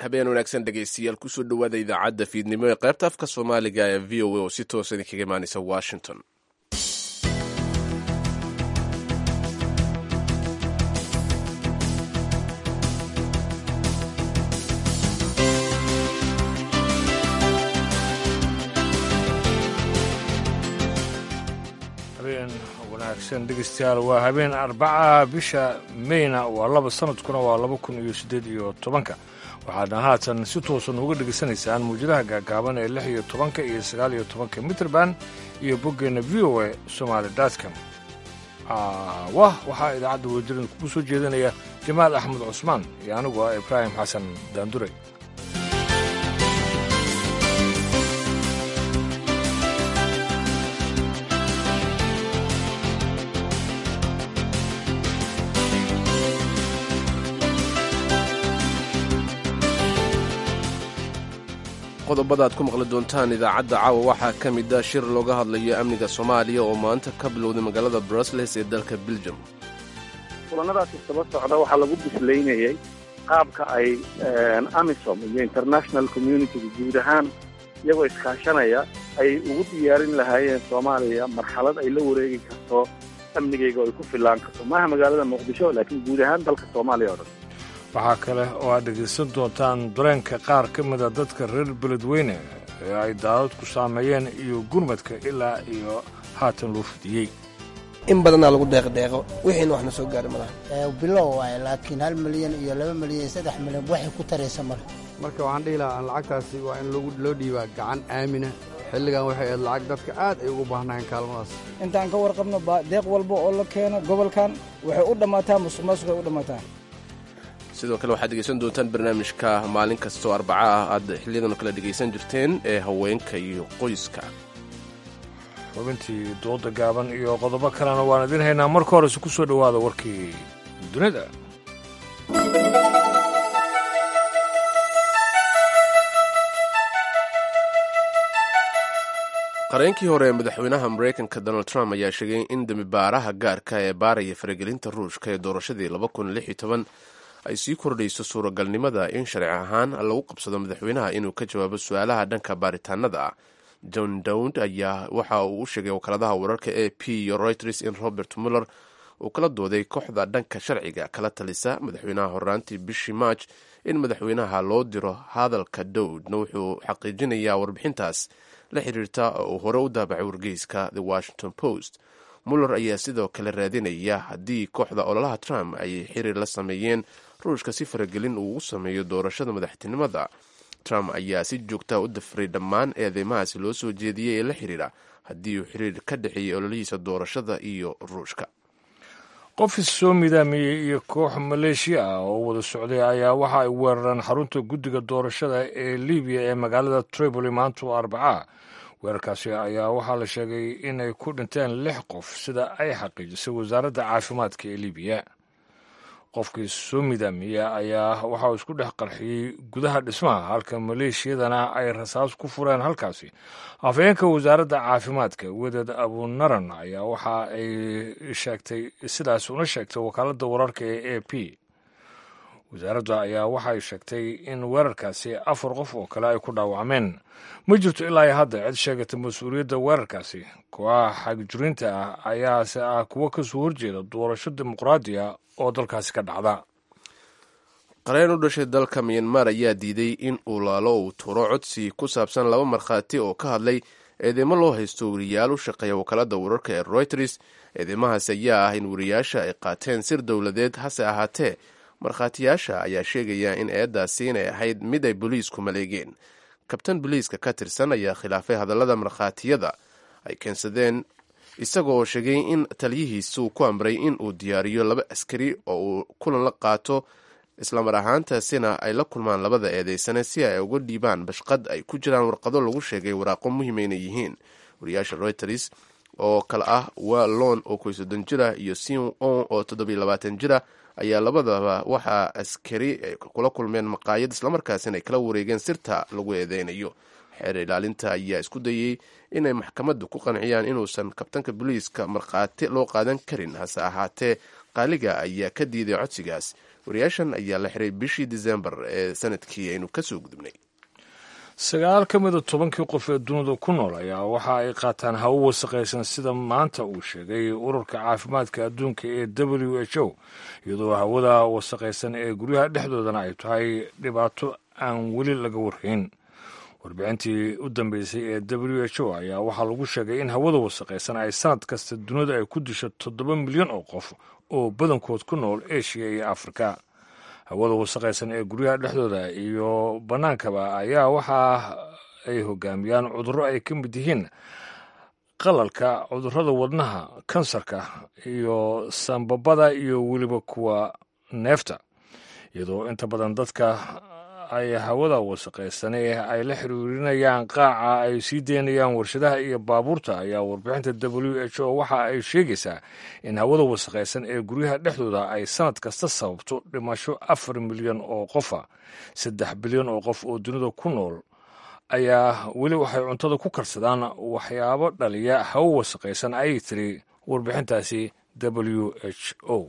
habeen wanaagsan dhegaystayaal kusoo dhowaada idaacadda fiidnimo ee qaybta afka soomaaliga ee v o a oo si toosa idinkaga imaanaysa washington habeen wanaagsan dhegeystayaal waa habeen arbaca bisha meyna waa laba sanadkuna waa laba kun iyo siddeed iyo tobanka waxaadna haatan si toosan uga dhegaysanaysaan muwjadaha gaagaaban ee lix iyo tobanka iyo sagaal iyo tobanka mitrband iyo boggeenna v o a somaali datcom wah waxaa idaacadda wadajiran kugu soo jeedinaya jamaal axmed cusmaan iyo anigu ah ibraahim xasan daandure qodobada aad ku maqli doontaan idaacadda caawa waxaa ka mid a shir looga hadlayo amniga soomaaliya oo maanta ka bilowday magaalada brusles ee dalka beljum kulanadaasi saba socda waxaa lagu bislaynayay qaabka ay amisom iyo international communityga guud ahaan iyagoo iskaashanaya ay ugu diyaarin lahaayeen soomaaliya marxalad ay la wareegi karto amnigayga oo ay ku fillaan karto maaha magaalada muqdisho laakiin guud ahaan dalka soomaaliya oo dhan waxaa kale oo aad dhegaysan doontaan dareenka qaar ka mida dadka reer beledweyne ee ay daadadku saameeyeen iyo gurmadka ilaa iyo haatan loo fidiyey in badanaa lagu deeqdeeqo wixiina waxna soo gaari malaha bilow waaye laakiin hal milyan iyo laba milyan iyo saddex milyan waxay ku taraysa male marka waxaan dhihi lahaa lacagtaasi waa in loo dhiibaa gacan aamina xilligan waxay ahayd lacag dadka aad ay ugu baahnaayeen kaalmadaas intaan ka warqabno deeq walba oo la keeno gobolkan waxay u dhammaataa musuqmaasuqay u dhammaataa sidoo kale waxaad dhegaysan doontaan barnaamijka maalin kastoo arbaca ah aad xiliyadan kale dhegaysan jirteen ee haweenka iyo qoyska xubintii dooda gaaban iyo qodobo kalena waan idin haynaa marka horese ku soo dhowaada warkii dunida qareenkii hore ee madaxweynaha maraykanka donald trump ayaa sheegay in dembibaaraha gaarka ee baaraya faragelinta ruushka ee doorashadii ay sii kordhayso suuragalnimada in sharci ahaan lagu qabsado madaxweynaha inuu ka jawaabo su-aalaha dhanka baaritaanada ah john dowd ayaa waxa uu u sheegay wakaaladaha wararka a p iyo reuters in robert muller uu kala dooday kooxda dhanka sharciga kala talisa madaxweynaha horaantii bishii march in madaxweynaha loo diro hadalka dowdna wuxuu xaqiijinayaa warbixintaas la xiriirta oo uu hore u daabacay wargeyska the washington post muller ayaa sidoo kale raadinaya haddii kooxda ololaha trump ay xiriir la sameeyeen ruushka si faragelin uu ugu sameeyo doorashada madaxtinimada trump ayaa si joogtaa u dafiray dhammaan eedeymahaasi loo soo jeediyey ee la xiriira haddii uu xiriir ka dhexeeyey ololihiisa doorashada iyo ruushka qof is soo midaamiyey iyo koox maleeshiya ah oo wada socday ayaa waxa ay weerareen xarunta guddiga doorashada ee libiya ee magaalada tripoli maanta oo arbaca weerarkaasi ayaa waxaa la sheegay in ay ku dhinteen lix qof sida ay xaqiijisay wasaaradda caafimaadka ee libiya qofkii soo midaamiya ayaa waxa uu isku dhex qarxiyey gudaha dhismaha halka maleeshiyadana ay rasaas ku fureen halkaasi afhayeenka wasaaradda caafimaadka weded abunaran ayaa waxa ay sheegtay sidaas una sheegtay wakaaladda wararka ee a p wasaaradda ayaa waxay sheegtay in weerarkaasi afar qof oo kale ay ku dhaawacmeen ma jirto ilaa iyo hadda cid sheegata mas-uuliyadda weerarkaasi kooxaha xagjuriinta ah ayaase ah kuwo kasoo horjeeda doorasho dimuqraadiya oo dalkaasi ka dhacda qareen u dhashay dalka miyanmar ayaa diiday in uu laalo uu turo codsi ku saabsan laba markhaati oo ka hadlay eedeymo loo haysto wariyaal u shaqeeya wakaalada wararka ee reuters eedeymahaas ayaa ah in wariyaasha ay qaateen sir dowladeed hase ahaatee markhaatiyaasha ayaa sheegaya in eeddaasi inay ahayd mid ay boliisku maleegeen kabtan boliiska ka tirsan ayaa khilaafay hadallada markhaatiyada ay keensadeen isagoo sheegay in taliyihiisu ku amray in uu diyaariyo laba askari oo uu kulan la qaato islamar ahaantaasina ay la kulmaan labada eedeysane si ay uga dhiibaan bashqad ay ku jiraan warqado lagu sheegay waraaqo muhiima inay yihiin wariyaasha reuters oo kale ah wallon oo koy soddon jira iyo sin on oo toddobiyo labaatan jira ayaa labadaba waxaa askari ay kula kulmeen maqaayad islamarkaasina ay kala wareegeen sirta lagu eedeynayo xeer ilaalinta ayaa isku dayey inay maxkamaddu ku qanciyaan inuusan kabtanka boliiska markhaati loo qaadan karin hase ahaatee qaaliga ayaa ka diiday codsigaas wariyaashan ayaa la xiray bishii disembar ee sanadkii aynu kasoo gudubnay sagaal ka mida tobankii qof ee dunida ku nool ayaa waxa ay qaataan hawo wasaqaysan sida maanta uu sheegay ururka caafimaadka adduunka ee w h o iyadoo hawada wasaqaysan ee guryaha dhexdoodana ay tahay dhibaato aan weli laga warhayn warbixintii u dambeysay ee w h o ayaa waxaa lagu sheegay in hawada wasaqaysan ay sanad kasta dunida ay ku disho toddoba milyan oo qof oo badankood ku nool eshiya iyo afrika hawada wasaqaysan ee guryaha dhexdooda iyo bannaankaba ayaa waxa ay hogaamiyaan cudurro ay ka mid yihiin qalalka cudurrada wadnaha kansarka iyo sambabada iyo weliba kuwa neefta iyadoo inta badan dadka ay hawada wasaqaysane ay la xiriirinayaan qaaca ay sii deynayaan warshadaha iyo baabuurta ayaa warbixinta w h o waxa ay sheegaysaa in hawada wasaqaysan ee guryaha dhexdooda ay sanad kasta sababto dhimasho afar milyan oo qofa saddex bilyan oo qof oo dunida ku nool ayaa weli waxay cuntada ku karsadaan waxyaabo dhaliya hawo wasaqaysan ayay tiri warbixintaasi w h o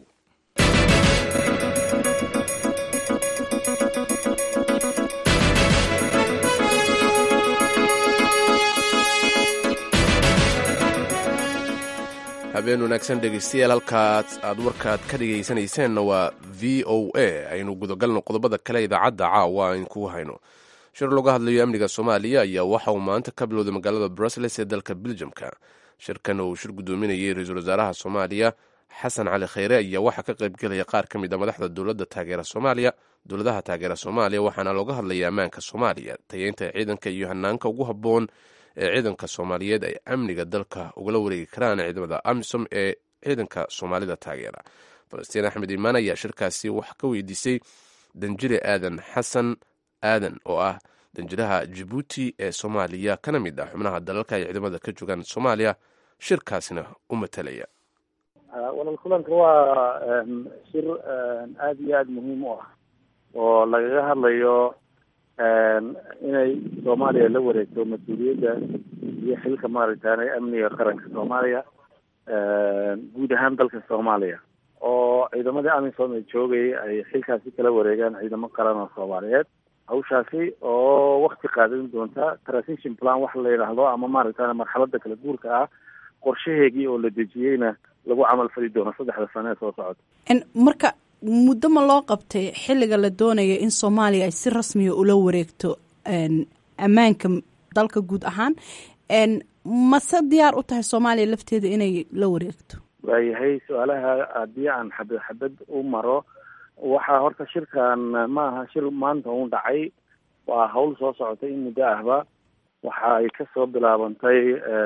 habeen wanaagsan dhegeystayaal halkaad aad warkaad ka dhegaysanayseena waa v o a aynu gudagalno qodobada kale idaacadda caawa aynu kugu hayno shir looga hadlayo amniga soomaaliya ayaa waxa uu maanta ka bilowday magaalada brussels ee dalka beljamka shirkan uu shir gudoominayay ra-iisul wasaaraha soomaaliya xasan cali kheyre ayaa waxaa ka qaybgelaya qaar ka mid a madaxda dowladda taageera soomaaliya dowladaha taageera soomaaliya waxaana looga hadlaya ammaanka soomaaliya tayeynta ciidanka iyo hanaanka ugu habboon ee ciidanka soomaaliyeed ay amniga dalka ugala wareegi karaan ciidamada amisom ee ciidanka soomaalida taageera falastiin axmed imaan ayaa shirkaasi wax ka weydiisay danjire aadan xasan aadan oo ah danjiraha jibuuti ee soomaaliya kana mid ah xubnaha dalalka ay ciidamada ka joogaan soomaaliya shirkaasina u matalaya walal kulanka waa shir aada iyo aada muhiim u ah oo lagaga hadlayo inay soomaaliya la wareegto mas-uuliyadda iyo xilka maaragtaane amniga qaranka soomaaliya guud ahaan dalka soomaaliya oo ciidamadii amisom ee joogayay ay xilkaasi kala wareegaan ciidamo qaran oo soomaaliyeed hawshaasi oo wakti qaadan doonta transition plan waxa la yidhaahdo ama maaragtane marxalada kala guurka ah qorshaheegii oo la dejiyeyna lagu camal fali doono saddexda sano ee soo socota marka muddo ma loo qabtay xilliga la doonaya in soomaaliya ay si rasmiya ula wareegto ammaanka dalka guud ahaan mase diyaar u tahay soomaaliya lafteeda inay la wareegto waayahay su-aalaha haddii aan xabad xabad u maro waxaa horta shirkan ma aha shir maanta un dhacay waa hawl soo socotay in muddo ahba waxa ay kasoo bilaabantay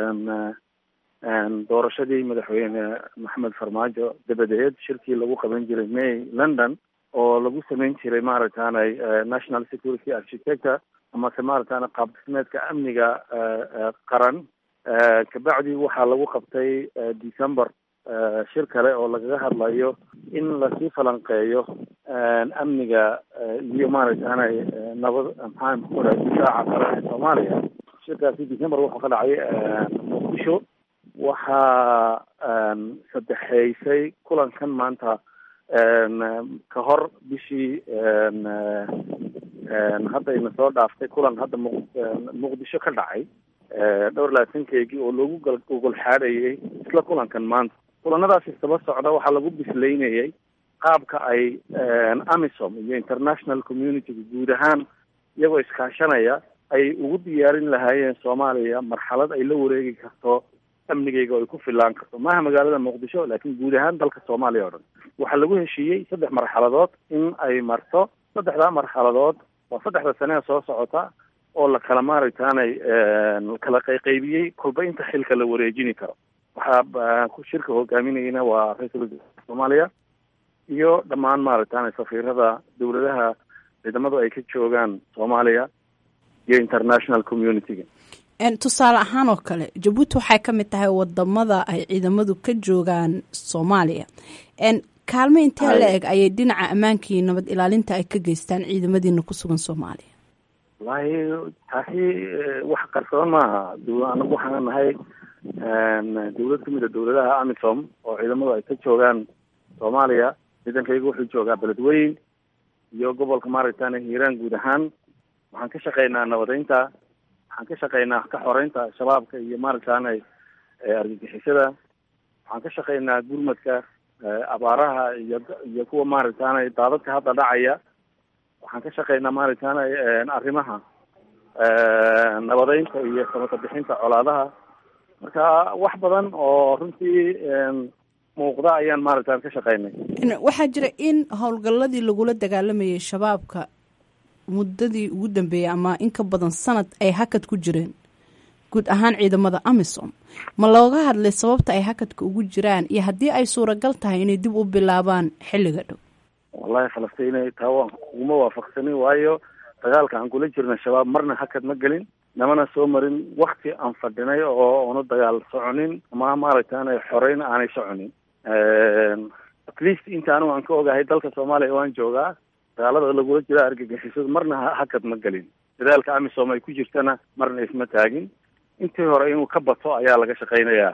doorashadii madaxweyne maxamed farmaajo dabadeed shirkii lagu qaban jiray may london oo lagu sameyn jiray maaragtaanay national security architecture amase maaragtaana qaab dhismeedka amniga qaran kabacdi waxaa lagu qabtay december shir kale oo lagaga hadlayo in lasii falanqeeyo amniga iyo maaragtaanay nabad maxaa kura difaaca qaran ee soomaaliya shirkaasi december wuxuu ka dhacay muqdisho waxaa saddexeysay kulankan maanta ka hor bishii hadda ina soo dhaaftay kulan hadda mu muqdisho ka dhacay dhowr labaatankeygii oo loogu gal gogol xaadhayay isla kulankan maanta kulanadaasi isdaba socda waxaa lagu bislaynayay qaabka ay amisom iyo international communityga guud ahaan iyagoo iskaashanaya ay ugu diyaarin lahaayeen soomaaliya marxalad ay la wareegi karto amnigeyga oo ay ku filaan karto maaha magaalada muqdisho laakiin guud ahaan dalka soomaaliya o dhan waxaa lagu heshiiyey saddex marxaladood in ay marto saddexdaa marxaladood waa saddexda sanee soo socota oo la kala maaragtaanay kala qayqaybiyey kolba inta xilka la wareejini karo waxaa shirka hogaaminayna waa ra-iisul wasaarka soomaaliya iyo dhammaan maaragtaanay safiirada dowladaha ciidamadu ay ka joogaan soomaaliya iyo international community-ga tusaale ahaan oo kale jabuuti waxay ka mid tahay wadamada ay ciidamadu ka joogaan soomaaliya kaalmo intee la eg ayay dhinaca ammaanka iyo nabad ilaalinta ay ka geystaan ciidamadiina ku sugan soomaaliya wallahi taasi wax qarsoon maaha anagu waxaan nahay dowlad kamid a dowladaha amisom oo ciidamadu ay ka joogaan soomaaliya ciidankaygu wuxuu joogaa beledweyn iyo gobolka maaragtane hiiraan guud ahaan waxaan ka shaqaynaa nabadeynta waxaan ka shaqaynaa ka xoreynta shabaabka iyo maaragtane argagixisada waxaan ka shaqaynaa gurmadka abaaraha iyo iyo kuwa maaragtane daadadka hadda dhacaya waxaan ka shaqaynaa maaragtane arrimaha nabadeynta iyo samata bixinta colaadaha marka wax badan oo runtii muuqda ayaan maaragta ka shaqaynay waxaa jira in howlgalladii lagula dagaalamayay shabaabka muddadii ugu dambeeyey ama in ka badan sanad ay hakad ku jireen guud ahaan ciidamada amisom ma looga hadlay sababta ay hakadka ugu jiraan iyo haddii ay suuragal tahay inay dib u bilaabaan xilliga dhow wallahi falastiin taa waan kuguma waafaqsanin waayo dagaalka aan kula jirna shabaab marna hakad ma gelin namana soo marin wakti aan fadhinay oo una dagaal soconin ama maaragtay xoreyn aanay soconin at least inta anigu aan ka ogahay dalka soomaaliya waan joogaa dagaalada lagula jira argagixisadu marna hakad ma gelin dadaalka amisom ay ku jirtana marna isma taagin intii hore inuu ka bato ayaa laga shaqaynayaa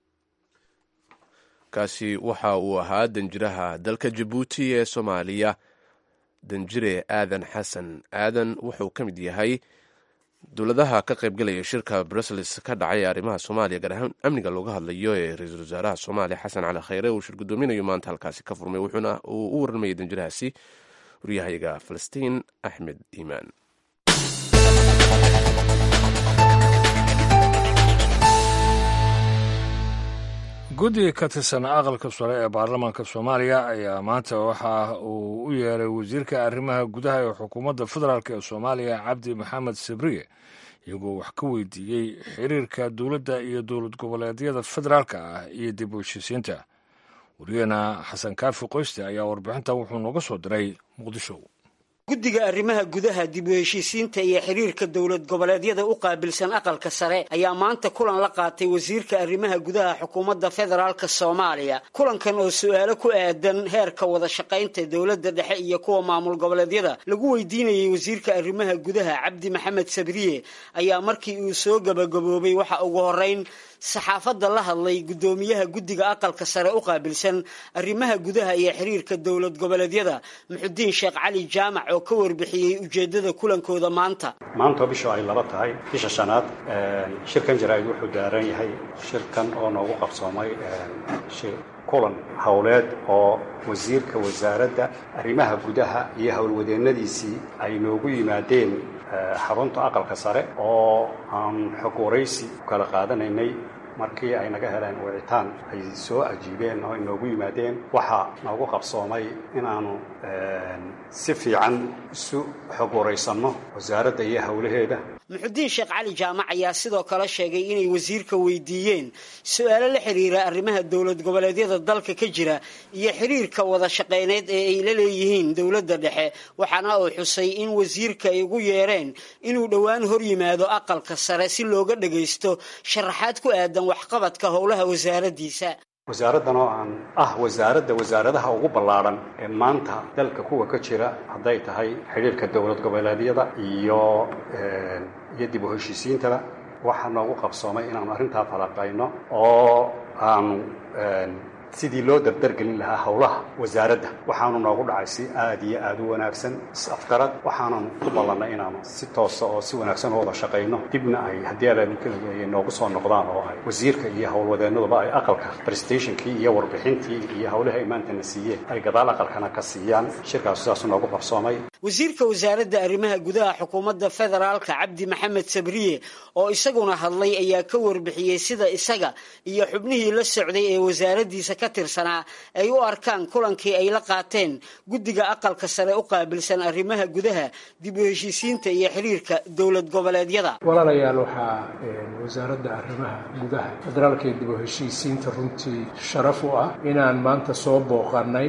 kaasi waxa uu ahaa danjiraha dalka jabuuti ee soomaaliya danjire aadan xasan aadan wuxuu ka mid yahay dowladaha ka qaybgalaya shirka brussels ka dhacay arrimaha soomaaliya gaar ahaan amniga looga hadlayo ee ra-iisul wasaaraha soomaaliya xasan cali khayre uu shir guddoominayo maanta halkaasi ka furmay wuxuuna uu u warramayay danjirahaasi waryahayaga falastiin axmed iimaan guddiga ka tirsan aqalka sare ee baarlamaanka soomaaliya ayaa maanta waxa uu u yeeray wasiirka arrimaha gudaha ee xukuumadda federaalk ee soomaaliya cabdi maxamed sabriye iyagoo wax ka weydiiyey xiriirka dowladda iyo dowlad goboleedyada federaalka ah iyo dib u heshiisiinta wariyaheena xasan kaafi qoyste ayaa warbixinta wuxuu nooga soo diray muqdisho guddiga arrimaha gudaha dib u heshiisiinta iyo xiriirka dowlad goboleedyada u qaabilsan aqalka sare ayaa maanta kulan la qaatay wasiirka arrimaha gudaha xukuumadda federaalk soomaaliya kulankan oo su-aalo ku aadan heerka wada shaqaynta dowladda dhexe iyo kuwa maamul goboleedyada lagu weydiinayay wasiirka arrimaha gudaha cabdi maxamed sabriye ayaa markii uu soo gabagaboobay waxa ugu horeyn saxaafadda la hadlay guddoomiyaha guddiga aqalka sare u qaabilsan arrimaha gudaha iyo xiriirka dowlad goboleedyada muxudiin sheekh cali jaamac oo ka warbixiyey ujeeddada kulankooda maanta maanta bishu ay laba tahay bisha shanaad shirkan jaraa'id wuxuu daaran yahay shirkan oo noogu qabsoomay kulan howleed oo wasiirka wasaaradda arrimaha gudaha iyo howlwadeennadiisii ay noogu yimaadeen xarunta aqalka sare oo aan xog waraysi ku kala qaadanaynay markii ay naga heleen wicitaan ay soo ajiibeen oo inoogu yimaadeen waxaa noogu qabsoomay inaanu si fiican isu xog waraysanno wasaaradda iyo howlaheeda muxudiin sheekh cali jaamac ayaa sidoo kale sheegay inay wasiirka weydiiyeen su-aalo la xiriira arrimaha dowlad goboleedyada dalka ka jira iyo xiriirka wada shaqayneed ee ay la leeyihiin dowladda dhexe waxaana uu xusay in wasiirka ay ugu yeereen inuu dhowaan hor yimaado aqalka sare si looga dhagaysto sharaxaad ku aadan waxqabadka howlaha wasaaraddiisa wasaaraddan oo aan ah wasaaradda wasaaradaha ugu ballaadhan ee maanta dalka kuwa ka jira hadday tahay xidhiirka dowlad goboleedyada iyo iyo dib u heshiisiintaba waxaa noogu qabsoomay inaanu arrintaa falaqayno oo aanu sidii loo dardargelin lahaa howlaha wasaaradda waxaanu noogu dhacay si aada iyo aada u wanaagsan is-afgarad waxaanan ku ballannay inaanu si toosa oo si wanaagsan u wada shaqayno dibna ay haddii alay noogu soo noqdaan oo ay wasiirka iyo howlwadeennaduba ay aqalka prestationkii iyo warbixintii iyo howlaha ay maantana siiyeen ay gadaal aqalkana ka siiyaan shirkaasu sidaasu noogu qabsoomay wasiirka wasaaradda arrimaha gudaha xukuumadda federaalka cabdi maxamed sabriye oo isaguna hadlay ayaa ka warbixiyey sida isaga iyo xubnihii la socday ee wasaaraddiisa ka tirsanaa ay u arkaan kulankii ay la qaateen guddiga aqalka sare u qaabilsan arrimaha gudaha dib u heshiisiinta iyo xiriirka dowlad goboleedyada walaalayaal waxaa wasaaradda arrimaha gudaha federaalka iyo dib u heshiisiinta runtii sharaf u ah inaan maanta soo booqanay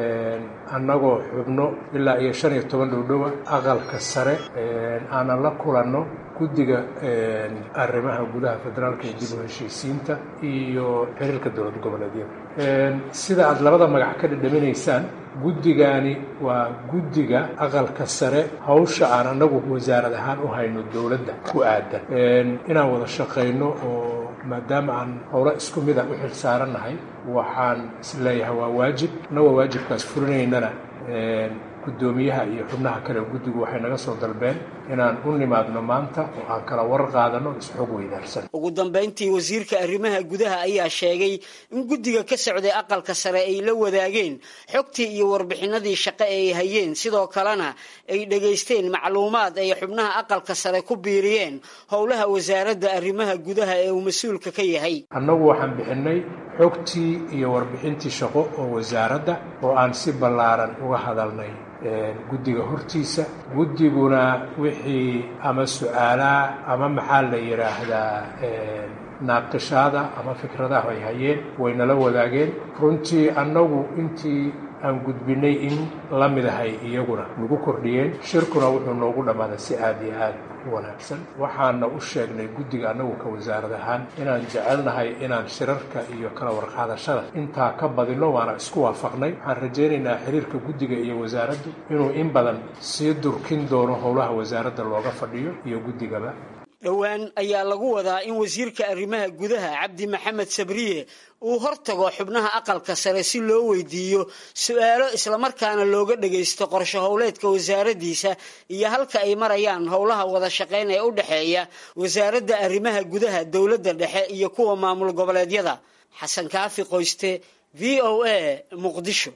annagoo xubno ilaa iyo shan iyo toban dhowdhowa aqalka sare aanan la kulanno guddiga arrimaha gudaha federaalka iyo dib u heshiisiinta iyo xiriirka dowlad goboleedyada sida aada labada magac ka dhadhaminaysaan guddigani waa guddiga aqalka sare hawsha aan annagu wasaarad ahaan u hayno dowladda ku aadan inaan wada shaqayno oo maadaama aan howlo isku mid a u xil saarannahay waxaan isleeyahay waa waajib annagoo waajibkaas fulinaynana guddoomiyaha iyo xubnaha kale guddigu waxay naga soo dalbeen inaan u nimaadno maanta oo aan kala war qaadano isxog weydaarsan ugu dambayntii wasiirka arrimaha gudaha ayaa sheegay in guddiga ka socday aqalka sare ay la wadaageen xogtii iyo warbixinadii shaqo ee ay hayeen sidoo kalena ay dhegaysteen macluumaad ay xubnaha aqalka sare ku biiriyeen howlaha wasaaradda arrimaha gudaha ee uu mas-uulka ka yahay annagu waxaan bixinay xogtii iyo warbixintii shaqo oo wasaaradda oo aan si ballaaran uga hadalnay guddiga hortiisa guddiguna wixii ama su-aalaha ama maxaa la yidhaahdaa naaqishaada ama fikradaha ay hayeen waynala wadaageen runtii annagu intii aan gudbinay in la mid ahay iyaguna nagu kordhiyeen shirkuna wuxuu noogu dhammaaday si aad iyo aad u wanaagsan waxaana u sheegnay guddiga annagu ka wasaarad ahaan inaan jecelnahay inaan shirarka iyo kala warqaadashada intaa ka badino waana isku waafaqnay waxaan rajaynaynaa xiriirka guddiga iyo wasaaraddu inuu in badan sii durkin doono howlaha wasaaradda looga fadhiyo iyo guddigaba dhowaan ayaa lagu wadaa in wasiirka arrimaha gudaha cabdi maxamed sabriye uu hortago xubnaha aqalka sare si loo weydiiyo su-aalo islamarkaana looga dhagaysto qorsho howleedka wasaaraddiisa iyo halka ay marayaan howlaha wada shaqayn ee u dhexeeya wasaaradda arrimaha gudaha dowladda dhexe iyo kuwa maamul goboleedyada xasan kaafi qoyste v o a muqdisho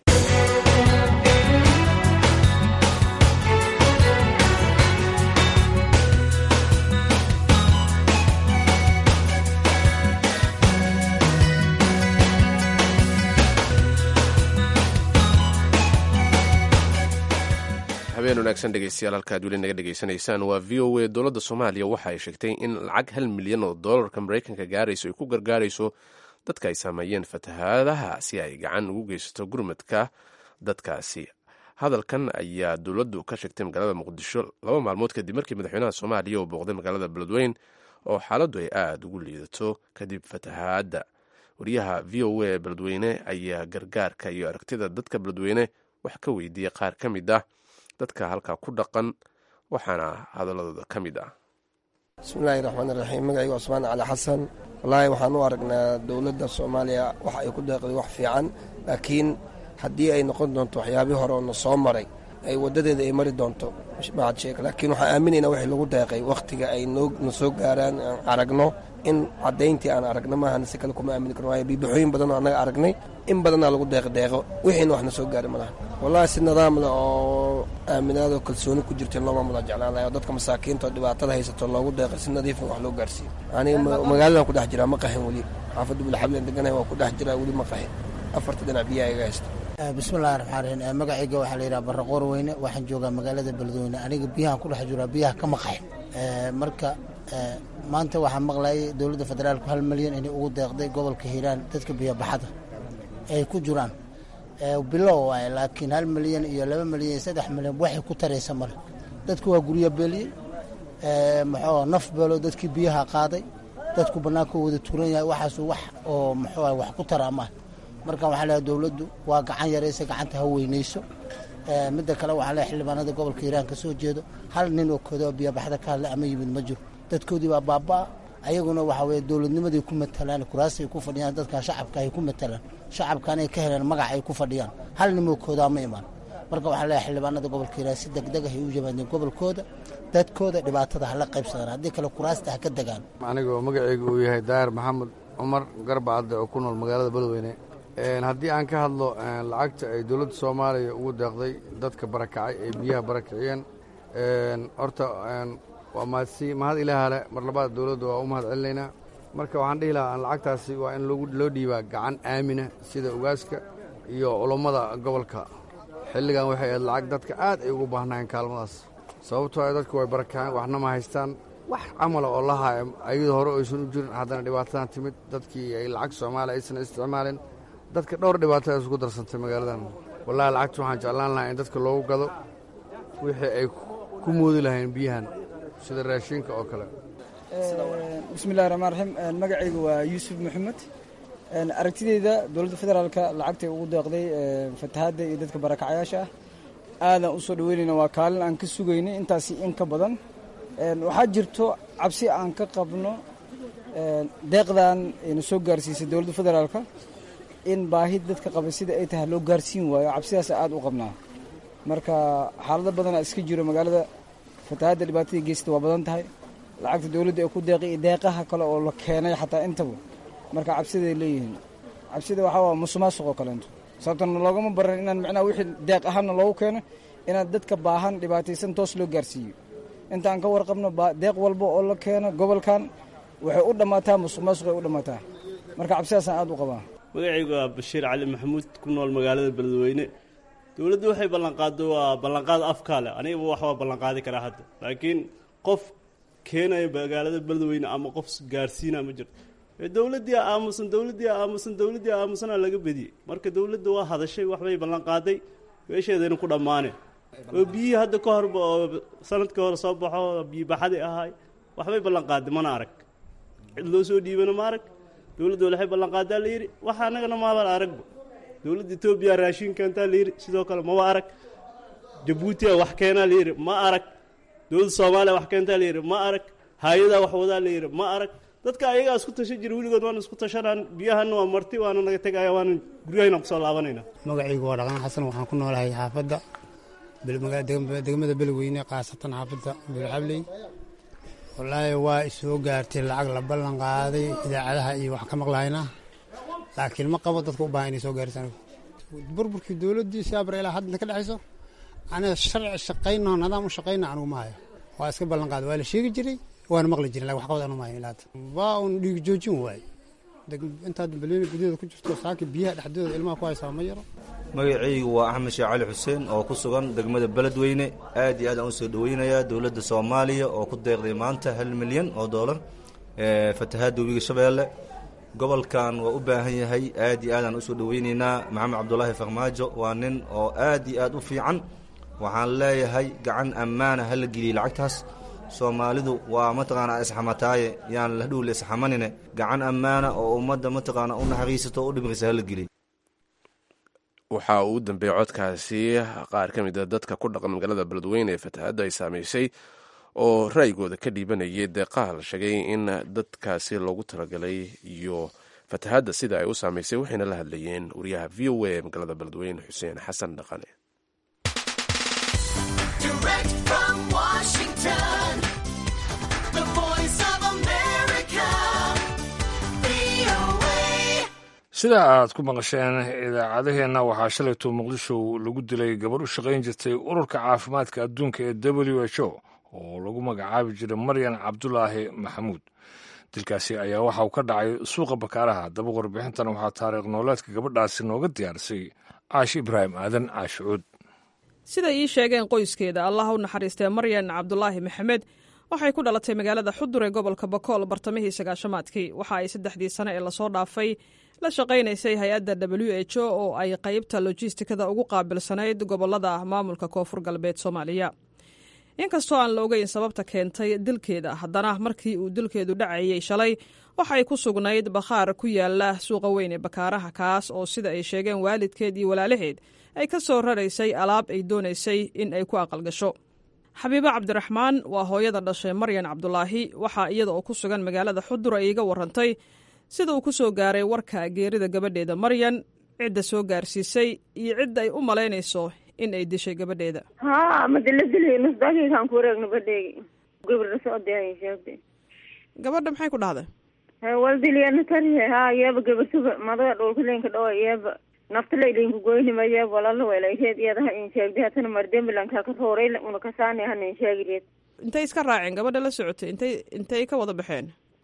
habeen wanaagsan dhegeystayaal halkaad weli naga dhegeysanaysaan waa v o a dowladda soomaaliya waxa ay sheegtay in lacag hal milyan oo doolarka maraykanka gaarayso ay ku gargaarayso dadka ay saameeyeen fatahaadaha si ay gacan ugu geysato gurmadka dadkaasi hadalkan ayaa dowladdu ka sheegtay magaalada muqdisho laba maalmood kadib markii madaxweynaha soomaaliya uu booqday magaalada beledweyn oo xaaladdu ay aada ugu liidato kadib fatahaadda wariyaha v o a ee beledweyne ayaa gargaarka iyo aragtida dadka beledweyne wax ka weydiiyey qaar ka mid ah dadka halkaa ku dhaqan waxaana hadaladooda ka mid ah bismillaahi raxmaan iraxiim magacayga cusmaan cali xasan wallaahi waxaan u aragnaa dowladda soomaaliya waxa ay ku deeqday wax fiican laakiin haddii ay noqon doonto waxyaabihii hore oo na soo maray ay waddadeeda ay mari doonto mahad sheeg laakiin waxaan aaminaynaa wixii lagu deeqay wakhtiga ay na soo gaaraan aan aragno in caddayntii aan aragno maahan si kale kuma aamini karno waayo biibixooyin badanoo annaga aragnay in badannaa lagu deeqdeeqo wixiina wax na soo gaari malaha wallahi si nidaam leh oo aaminaadoo kalsooni ku jirta loo maamula jeclaan lahay oo dadka masaakiinta oo dhibaatada haysato loogu deeqay si nadiifan wax loo gaarsiiyo aniga magaaladan ku dhex jiraa ma qahin weli xaafadda bulxablen deganahay waa ku dhex jiraa weli ma qahin afarta dhinac biyaha iga haysta bismillahi raxmaan raxiim magacayga waxaa la yidhaha barraqoor weyne waxaan joogaa magaalada beledweyne aniga biyahan ku dhex jiraa biyaha ka maqaxin marka maanta waxaa maqlayay dowladda federaalku hal milyan inay ugu deeqday gobolka hiiraan dadka biyobaxada ay ku jiraan bilow waay laakiin hal milyan iyo laba milyan iyo saddex milyan waxay ku taraysa male dadku waa guryo beeliyey muxuu naf beelo dadkii biyaha qaaday dadku bannaanka wada turan yahay waxaasu wax oo muxuu wax ku tara maaha marka waxaa leehay dowladdu waa gacan yaraysa gacanta ha weynayso midda kale waxaa leehay xildhibaanada gobolka hiiraan ka soo jeedo hal nin oo kodoo biyobaxda ka hadla ama yimid ma jiro dadkoodii baa baabaa ayaguna waxaa weye dowladnimaday ku matalaan kuraasay ku fadhiyaan dadkan shacabka ay ku matalaan shacabkan ay ka heleen magac ay ku fadhiyaan hal nimoo koodaa ma imaan marka waxaa leehay xildhibaanada gobolka hiiraan si degdeg ah ay u yimaadeen gobolkooda dadkooda dhibaatada hala qaybsadaan haddii kale kuraasta ha ka degaan anigoo magaceyga uu yahay daahir maxamed cumar garbacadde oo ku nool magaalada beledweyne haddii aan ka hadlo lacagta ay dowladda soomaaliya ugu deeqday dadka barakacay ay biyaha barakiciyeen horta waa mahadsi mahad ilaahale mar labaad dowladda waa u mahad celinaynaa marka waxaan dhihi lahaa lacagtaasi waa in loo dhiibaa gacan aamina sida ugaaska iyo culummada gobolka xilligan waxay ahayd lacag dadka aad ay ugu baahnaayeen kaalmadaas sababtoo ay dadku way barakaceen waxna ma haystaan wax camala oo la haya ayadoo hore aysan u jirin haddana dhibaatadan timid dadkii ay lacag soomaaliya aysan isticmaalin dadka dhowr dhibaato ay isugu darsantay magaaladan wallahi lacagta waxaan jeclaan lahaa in dadka loogu gado wixii ay ku moodi lahayn biyahan sida raashinka oo kale bismillahi raxmaan raxiim magacayga waa yuusuf maxamed aragtideyda dowladda federaalka lacagtay ugu deeqday fatahaadda iyo dadka barakacayaasha ah aadaan u soo dhaweynayna waa kaalin aan ka sugaynay intaasi in ka badan waxaa jirto cabsi aan ka qabno deeqdan ayna soo gaarsiisay dowladda federaalka in baahi dadka qaba sida ay tahay loo gaarsiin waayo cabsidaas aada u qabnaa marka xaalado badanaa iska jiro magaalada fatahaadda dhibaatada geysta waa badan tahay lacagta dowladda ay ku deeqi iyo deeqaha kale oo la keenay xataa intaba marka cabsiday leeyihiin cabsida waxaa waa musuqmaasuq oo kaleento sababtana loogama baran inaan micnaha wixii deeq ahaanna loogu keeno inaan dadka baahan dhibaataysan toos loo gaarsiiyo intaan ka warqabno deeq walba oo la keeno gobolkan waxay u dhammaataa musuqmaasuqay u dhammaataa marka cabsidaasaan aada u qabaa magacaygu waa bashiir cali maxamuud ku nool magaalada beledweyne dowladdu waxay ballanqaado waa ballanqaad afkaa leh anigaba wax waa ballanqaadi karaa hadda laakiin qof keenaya magaalada beledweyne ama qof gaarsiina ma jirto dowladdii aamusan dowladdii aamusan dowladdii aamusanaa laga bediyey marka dowladda waa hadashay waxbay ballanqaaday meesheedayna ku dhammaaneen oo biyihii hadda ka horba oo sanadkii hore soo baxo biyibaxadii ahaay waxbay ballanqaaday mana arag cid loo soo dhiibana ma arag dowladda waxay ballanqaadaa la yidhi waxa annagana maaba aragba dowladda etoobiya raashin keentaa la yidhi sidoo kale maba arag jabuutiya wax keenaa la yidhi ma arag dowladda soomaaliya wax keentaa la yidhi ma arag hay-adaa wax wadaa la yidhi ma arag dadka ayagaa isku tashan jira weligood waana isku tashanaan biyahanna waa marti waana naga tegaya waana guryahayna kusoo laabanayna magacaygu waa dhaqan xasan waxaan ku noolahay xaafadda degmada beledweyne khaasatan xaafadda beelxabley wallaahi waa isoo gaartay lacag la ballan qaaday idaacadaha iyo wax ka maqlayna laakiin ma qabo dadka u baahan inay soo gaarisa anigu burburkii dowladdii siabar ilaa hadda ka dhexayso aniga sharci shaqayno nidaam u shaqayna anugu ma hayo waa iska ballan qaaday waa la sheegi jiray waana maqli jirin lakin wax qabad anu ma hayo ilaa hadda waa un dhiig joojin waaye intaad beledweyne gudaheeda ku jirto saaki biyaha dhexdooda ilmaha ku haysaa ma yaro magacaygu waa axmed sheekh cali xuseen oo ku sugan degmada beledweyne aad iyo aad aan u soo dhoweynayaa dowladda soomaaliya oo ku deeqday maanta hal milyan oo doolar fatahaadda webiga shabeelle gobolkan waa u baahan yahay aad iyo aad aan usoo dhoweyneynaa maxamed cabdulaahi farmaajo waa nin oo aad iyo aad u fiican waxaan leeyahay gacan ammaana hala geliyey lacagtaas soomaalidu waa mataqaanaa isxamataaye yaan la dhow la isxamanine gacan ammaana oo ummadda mataqaana u naxariisato o u dhimrisa hala geliyey waxa uu u dambeeyey codkaasi qaar ka mid a dadka ku dhaqan magaalada beledweyne ee fatahaadda ay saameysay oo ra'yigooda ka dhiibanayay deeqaha la sheegay in dadkaasi loogu talagalay iyo fatahaadda sida ay u saameysay waxayna la hadlayeen wariyaha v o a ee magaalada beledweyne xuseen xasan dhaqane sida aad ku maqasheen idaacadaheenna waxaa shalayto muqdisho lagu dilay gabar u shaqayn jirtay ururka caafimaadka adduunka ee w h o oo lagu magacaabi jiray maryan cabdulaahi maxamuud dilkaasi ayaa waxa uu ka dhacay suuqa bakaaraha daba warbixintan waxaa taariikh nooleedka gabadhaasi nooga diyaarisay caashi ibraahim aadan caashicuud siday ii sheegeen qoyskeeda allah u naxariistee maryan cabdulaahi maxamed waxay ku dhalatay magaalada xudur ee gobolka bakool bartamihii sagaashamaadkii waxa ay saddexdii sane ee lasoo dhaafay la shaqaynaysay hay-adda w h o oo ay qaybta lojistikada ugu qaabilsanayd gobolada maamulka koonfur galbeed soomaaliya inkastoo aan la ogeyn sababta keentay dilkeeda haddana markii uu dilkeedu dhacayey shalay waxay ku sugnayd bakhaar ku yaala suuqa weyn ee bakaaraha kaas oo sida ay sheegeen waalidkeed iyo walaalaheed ay ka soo raraysay alaab ay doonaysay in ay ku aqalgasho xabiibo cabdiraxmaan waa hooyada dhashay maryan cabdulaahi waxaa iyada oo ku sugan magaalada xudur ay iga warantay sida uu ku soo gaaray warka geerida gabadheeda maryan cidda soo gaarsiisay iyo cidda ay u malaynayso in ay dishay gabadheeda ha madala dilay nusdaageykaan ku wareegno badheegi gabadha socodee sheegtay gabadha maxay ku dhahday waldiliyana tarihe ha yeeba gabasuba madaga dhowlkalenka dhawa yeeba naftalaylinka goynima yeeb walala welaykeed iyadaha in sheegday hatana mardembilanka ka rooray una kasaani hanin sheegireed intay iska raaceen gabadha la socotay intay intay ka wada baxeen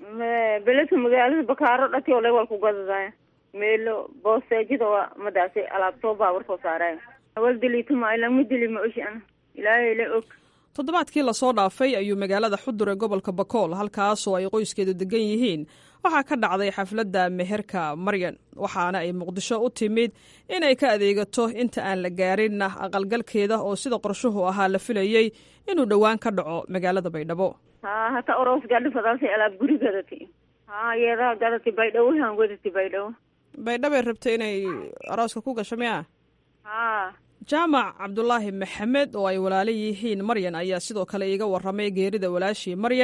beledka magaalada bakaaro dhati ole wal ku gadadaya meelo boosteejida waa madaasi alaab soo baawar soo saaraya wal dilituma ilama dili ma oshi ana ilaahay la og toddobaadkii lasoo dhaafay ayuu magaalada xudur ee gobolka bakool halkaasoo ay qoyskeedu degan yihiin waxaa ka dhacday xafladda meherka maryan waxaana ay muqdisho u timid inay ka adeegato inta aan la gaarinna aqalgalkeeda oo sida qorshuhu ahaa la filayey inuu dhowaan ka dhaco magaalada baydhabo ha hata oros gadhi fadaasay alaab guri gadati ha yeedaha gadati baydhabo han wadati baydhabo baydhabay rabtay inay arooska ku gasho miya ha jaamac cabdulaahi maxamed oo ay walaalo yihiin maryan ayaa sidoo kale iiga warramay geerida walaashii maryan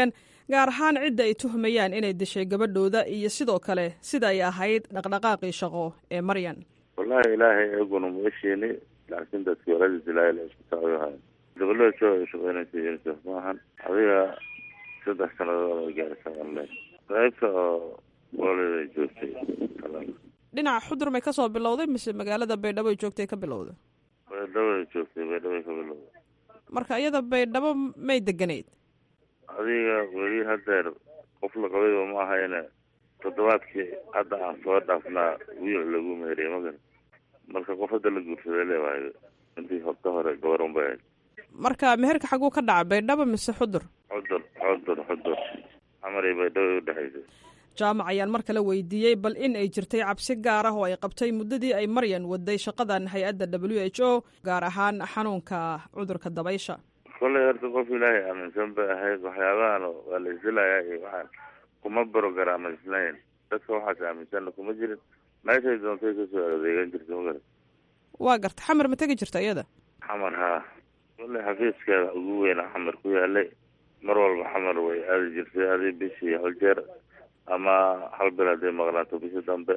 gaar ahaan cidda ay tuhmayaan inay dishay gabadhooda iyo sidoo kale sida ay ahayd dhaqdhaqaaqii shaqo ee maryan wallahi ilaahay eeguna ma esheeni laakiin dadkii waladiis ilaahay la isku taayohay gabadhada jo ay shaqeynaysa unicef maahan adiga saddex sanadood ay gaarisa alle qaybta oo waladeeda joogtay dhinaca xudur may kasoo bilowday mise magaalada baydhabo ay joogtay ka bilowda baydhabo ay joogtay baydhabo ay ka bilowday marka iyada baydhabo may deganeyd adiga weli hadeer qof la qabayba ma ahayne toddobaadkii hadda aan soo dhaafnaa wiil lagu meeriye magan marka qof hadda la guursaday leewahay intii ka hore gabarun bay ahayd marka meherka xaguu ka dhaca baydhabo mise xudur xudur xudur xudur camar iyo baydhabo ay udhexaysay jaamac ayaan mar kale weydiiyey bal in ay jirtay cabsi gaar ah oo ay qabtay muddadii ay maryan waday shaqadan hay-adda w h o gaar ahaan xanuunka cudurka dabaysha kollay horta qof ilaahay aaminsan bay ahayd waxyaabahan waa la isilayaa iyo waxaan kuma barogaraamaysnayn dadka waxaas aaminsanna kuma jirin meeshay doontay kasoo adeegan jirta ma garat waa garta xamar ma tegi jirta iyada xamar haa kollay xafiiskeeda ugu weyna xamar ku yaalay mar walba xamar way aadi jirtay adi bishii hal jeer ama hal bil hadday maqnaato bishii dambe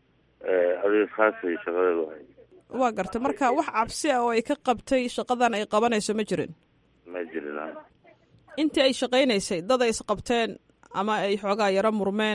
adiga khaasay shaqadeedu ahayd waa garta marka wax cabsi ah oo ay ka qabtay shaqadan ay qabanayso ma jirin ma jirin ha intii ay shaqaynaysay dad ay isqabteen ama ay xoogaa yaro murmeen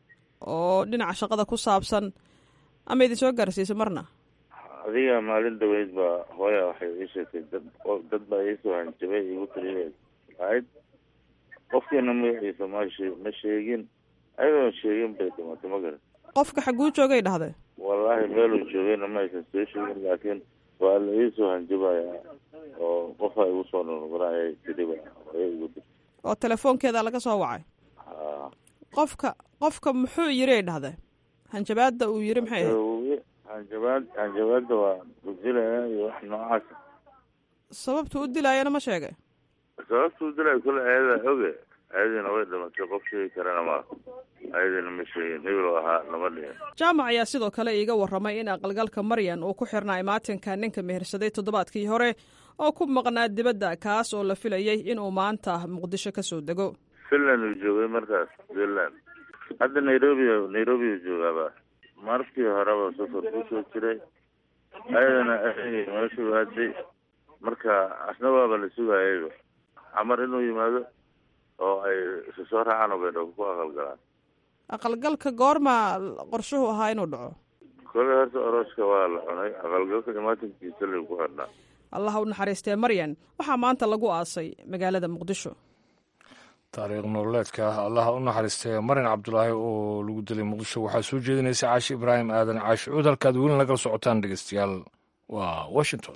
oo dhinaca shaqada ku saabsan ama idin soo gaarsiisay marna adiga maalin dhaweyd baa hooya waxay ii sheegtay dad dad baa iisoo hanjabay igu tiriya ahayd qofkiina magaciisa mash ma sheegin ayadoon sheegin bay dhimatay ma garan qofka xaguu joogay dhahday wallaahi meeluu joogayna ma aysan soo sheegin laakiin waa la iisoo hanjabaya oo qofa igu soo nurmuraya tiriba hooya igu dir oo telefoonkeeda laga soo wacay ha qofka qofka muxuu yiri ay dhahday hanjabaadda uu yiri maxay ahayd hanjabaad hanjabaadda waa kujilaya iyo wax noocaasa sababtu u dilaayana ma sheegay sababta u dilaya kule ayada oge ayadiina way dhimatay qof sheegi karana ma ayadiina ma sheegin hebel ahaa lama dhihin jaamac ayaa sidoo kale iiga warramay in aqalgalka maryan uu ku xirnaa imaatinka ninka mehersaday toddobaadkii hore oo ku maqnaa dibadda kaas oo la filayay inuu maanta muqdisho ka soo dego finland uu joogay markaas finland hadda nairobi nairobi uu joogaaba markii horeba safar kusoo jiray ayadana meeshuu aaday marka asna waaba la sugayayba xamar inuu yimaado oo ay isu soo raacaan oo baydhabo ku aqalgalaan aqalgalka goorma qorshuhu ahaa inuu dhaco kole horta orooska waa la cunay aqalgalka imaatinkiisa lay ku xidhnaa allah u naxariistee maryan waxaa maanta lagu aasay magaalada muqdisho taariikh nololeedka allaha u naxariistay marin cabdulaahi oo lagu dilay muqdisho waxaa soo jeedinaysa caashi ibraahim aadan caashi cuud halkaad welin lagala socotaan dhegeystayaal waa washington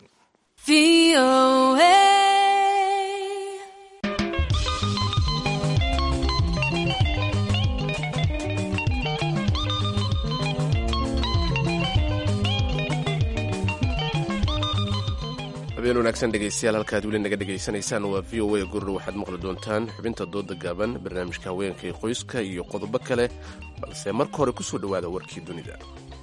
habeen wanaagsan dhegeystayaal halkaad weli naga dhegaysanaysaan waa v o a gurur waxaad maqli doontaan xubinta dooda gaaban barnaamijka haweenka iyo qoyska iyo qodobo kale balse marka hore kusoo dhowaada warkii dunida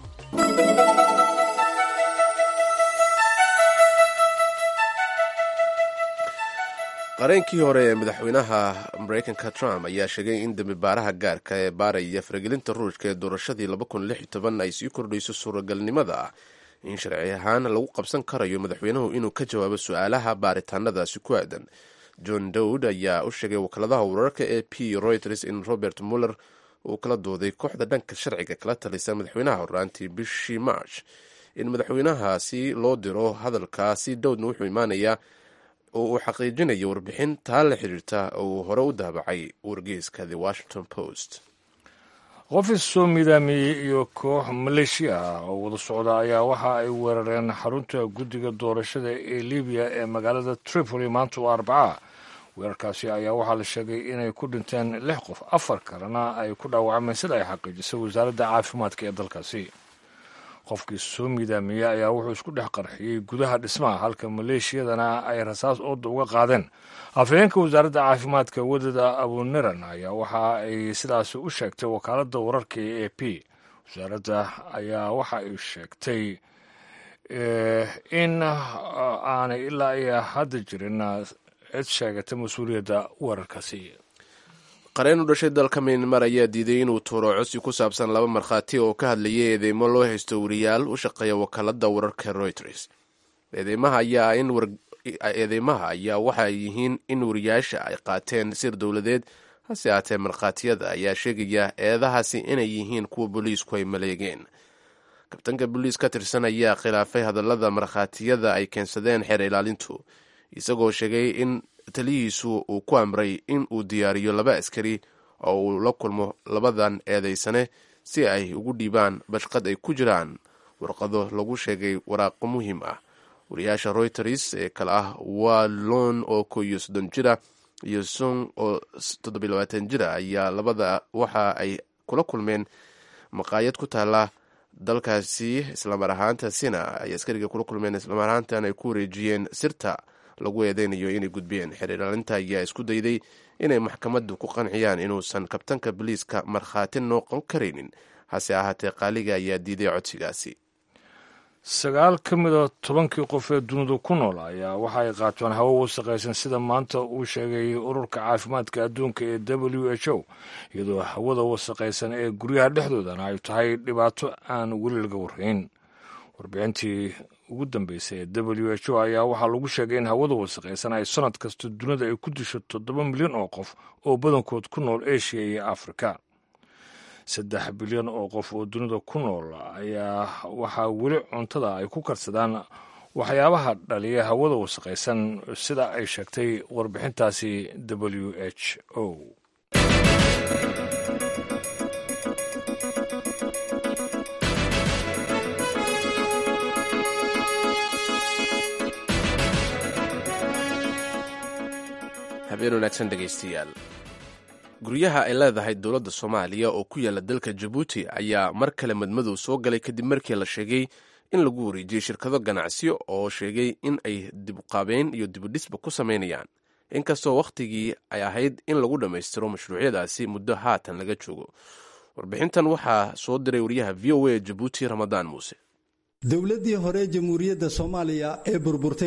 qareenkii hore ee madaxweynaha mareykanka trump ayaa sheegay in dembi baaraha gaarka ee baaraya faragelinta ruushka ee doorashadii ay sii kordhayso suuragalnimada ah in sharci ahaan lagu qabsan karayo madaxweynuhu inuu ka jawaabo su-aalaha baaritaanadaasi ku aadan john dowd ayaa u sheegay wakaaladaha wararka ee p reuters in robert muller uu kala dooday kooxda dhanka sharciga kala talisa madaxweynaha horaantii bishii march in madaxweynahaasi loo diro hadalkaasi dowdna wuxuu imaanayaa oo uu xaqiijinayo warbixin taa la xiriirta oo uu hore u daabacay wargeyska the washington post qofis soo midaamiyey iyo koox maleeshiya ah oo wada socda ayaa waxa ay weerareen xarunta guddiga doorashada ee libiya ee magaalada tripoli maanta oo arbaca weerarkaasi ayaa waxaa la sheegay inay ku dhinteen lix qof afar kalena ay ku dhaawacmeen sida ay xaqiijisay wasaaradda caafimaadka ee dalkaasi qofkii soo midaamiyey ayaa wuxuu isku dhex qarxiyey gudaha dhismaha halka maleeshiyadana ay rasaas ooda uga qaadeen afhayeenka wasaaradda caafimaadka wadada abuniran ayaa waxa ay sidaasi u sheegtay wakaaladda wararka ee a p wasaaradda ayaa waxa ay sheegtay in aanay ilaa iyo hadda jirin cid sheegata mas-uuliyadda weerarkaasi qareen u dhashay dalka miyanmar ayaa diiday inuu tuuro codsi ku saabsan laba markhaati oo ka hadlayay eedeymo loo haysto wariyaal u shaqeeya wakaalada wararka reuters eedeymaha ayaa waxay yihiin in wariyaasha ay qaateen sir dowladeed hase aatee markhaatiyada ayaa sheegaya eedahaasi inay yihiin kuwa booliisku ay maleegeen kabtanka booliis ka tirsan ayaa khilaafay hadallada markhaatiyada ay keensadeen xeer ilaalintu isagoo sheegay in taliyihiisu uu ku amray in uu diyaariyo laba askari oo uu la kulmo labadan eedeysane si ay ugu dhiibaan bashqad ay ku jiraan warqado lagu sheegay waraaqo muhiim ah wariyaasha reuters ee kale ah waa lon oo ko iyo soddon jira iyo song oo toddobiy labaatan jira ayaa labada waxa ay kula kulmeen maqaayad ku taala dalkaasi islamar ahaantaasina ay askariga kula kulmeen islamar ahaantan ay ku wareejiyeen sirta lagu eedeynayo inay gudbiyeen xiriiraalinta ayaa isku dayday inay maxkamaddu ku qanciyaan inuusan kabtanka boliiska markhaati noqon karaynin hase ahaatee qaaliga ayaa diiday codsigaasi sagaal ka mida tobankii qof ee dunidu ku nool ayaa waxa ay qaataan hawo wasaqaysan sida maanta uu sheegay ururka caafimaadka adduunka ee w h o iyadoo hawada wasaqaysan ee guryaha dhexdoodana ay tahay dhibaato aan weli laga warrayn warbixintii ugu dambeysay ee w h o ayaa waxaa lagu sheegay in hawada wasaqaysan ay sanad kasta dunida ay ku disho toddoba milyan oo qof oo badankood ku nool eshiya iyo afrika saddex bilyan oo qof oo dunida ku nool ayaa waxaa weli cuntada ay ku karsadaan waxyaabaha dhaliya hawada wasaqaysan sida ay sheegtay warbixintaasi w h o habeen wanaagsan dhegaystayaal guryaha ay leedahay dowladda soomaaliya oo ku yaala dalka jabuuti ayaa mar kale madmadow soo galay kadib markii la sheegay in lagu wareejiyey shirkado ganacsiyo oo sheegay in ay dibuqaabeyn iyo dibudhisba ku samaynayaan inkastoo wakhtigii ay ahayd in lagu dhammaystiro mashruucyadaasi muddo haatan laga joogo warbixintan waxaa soo diray wariyaha v o a jabuuti ramadaan muuse dowladdii hore jamhuuriyadda soomaaliya ee burburtay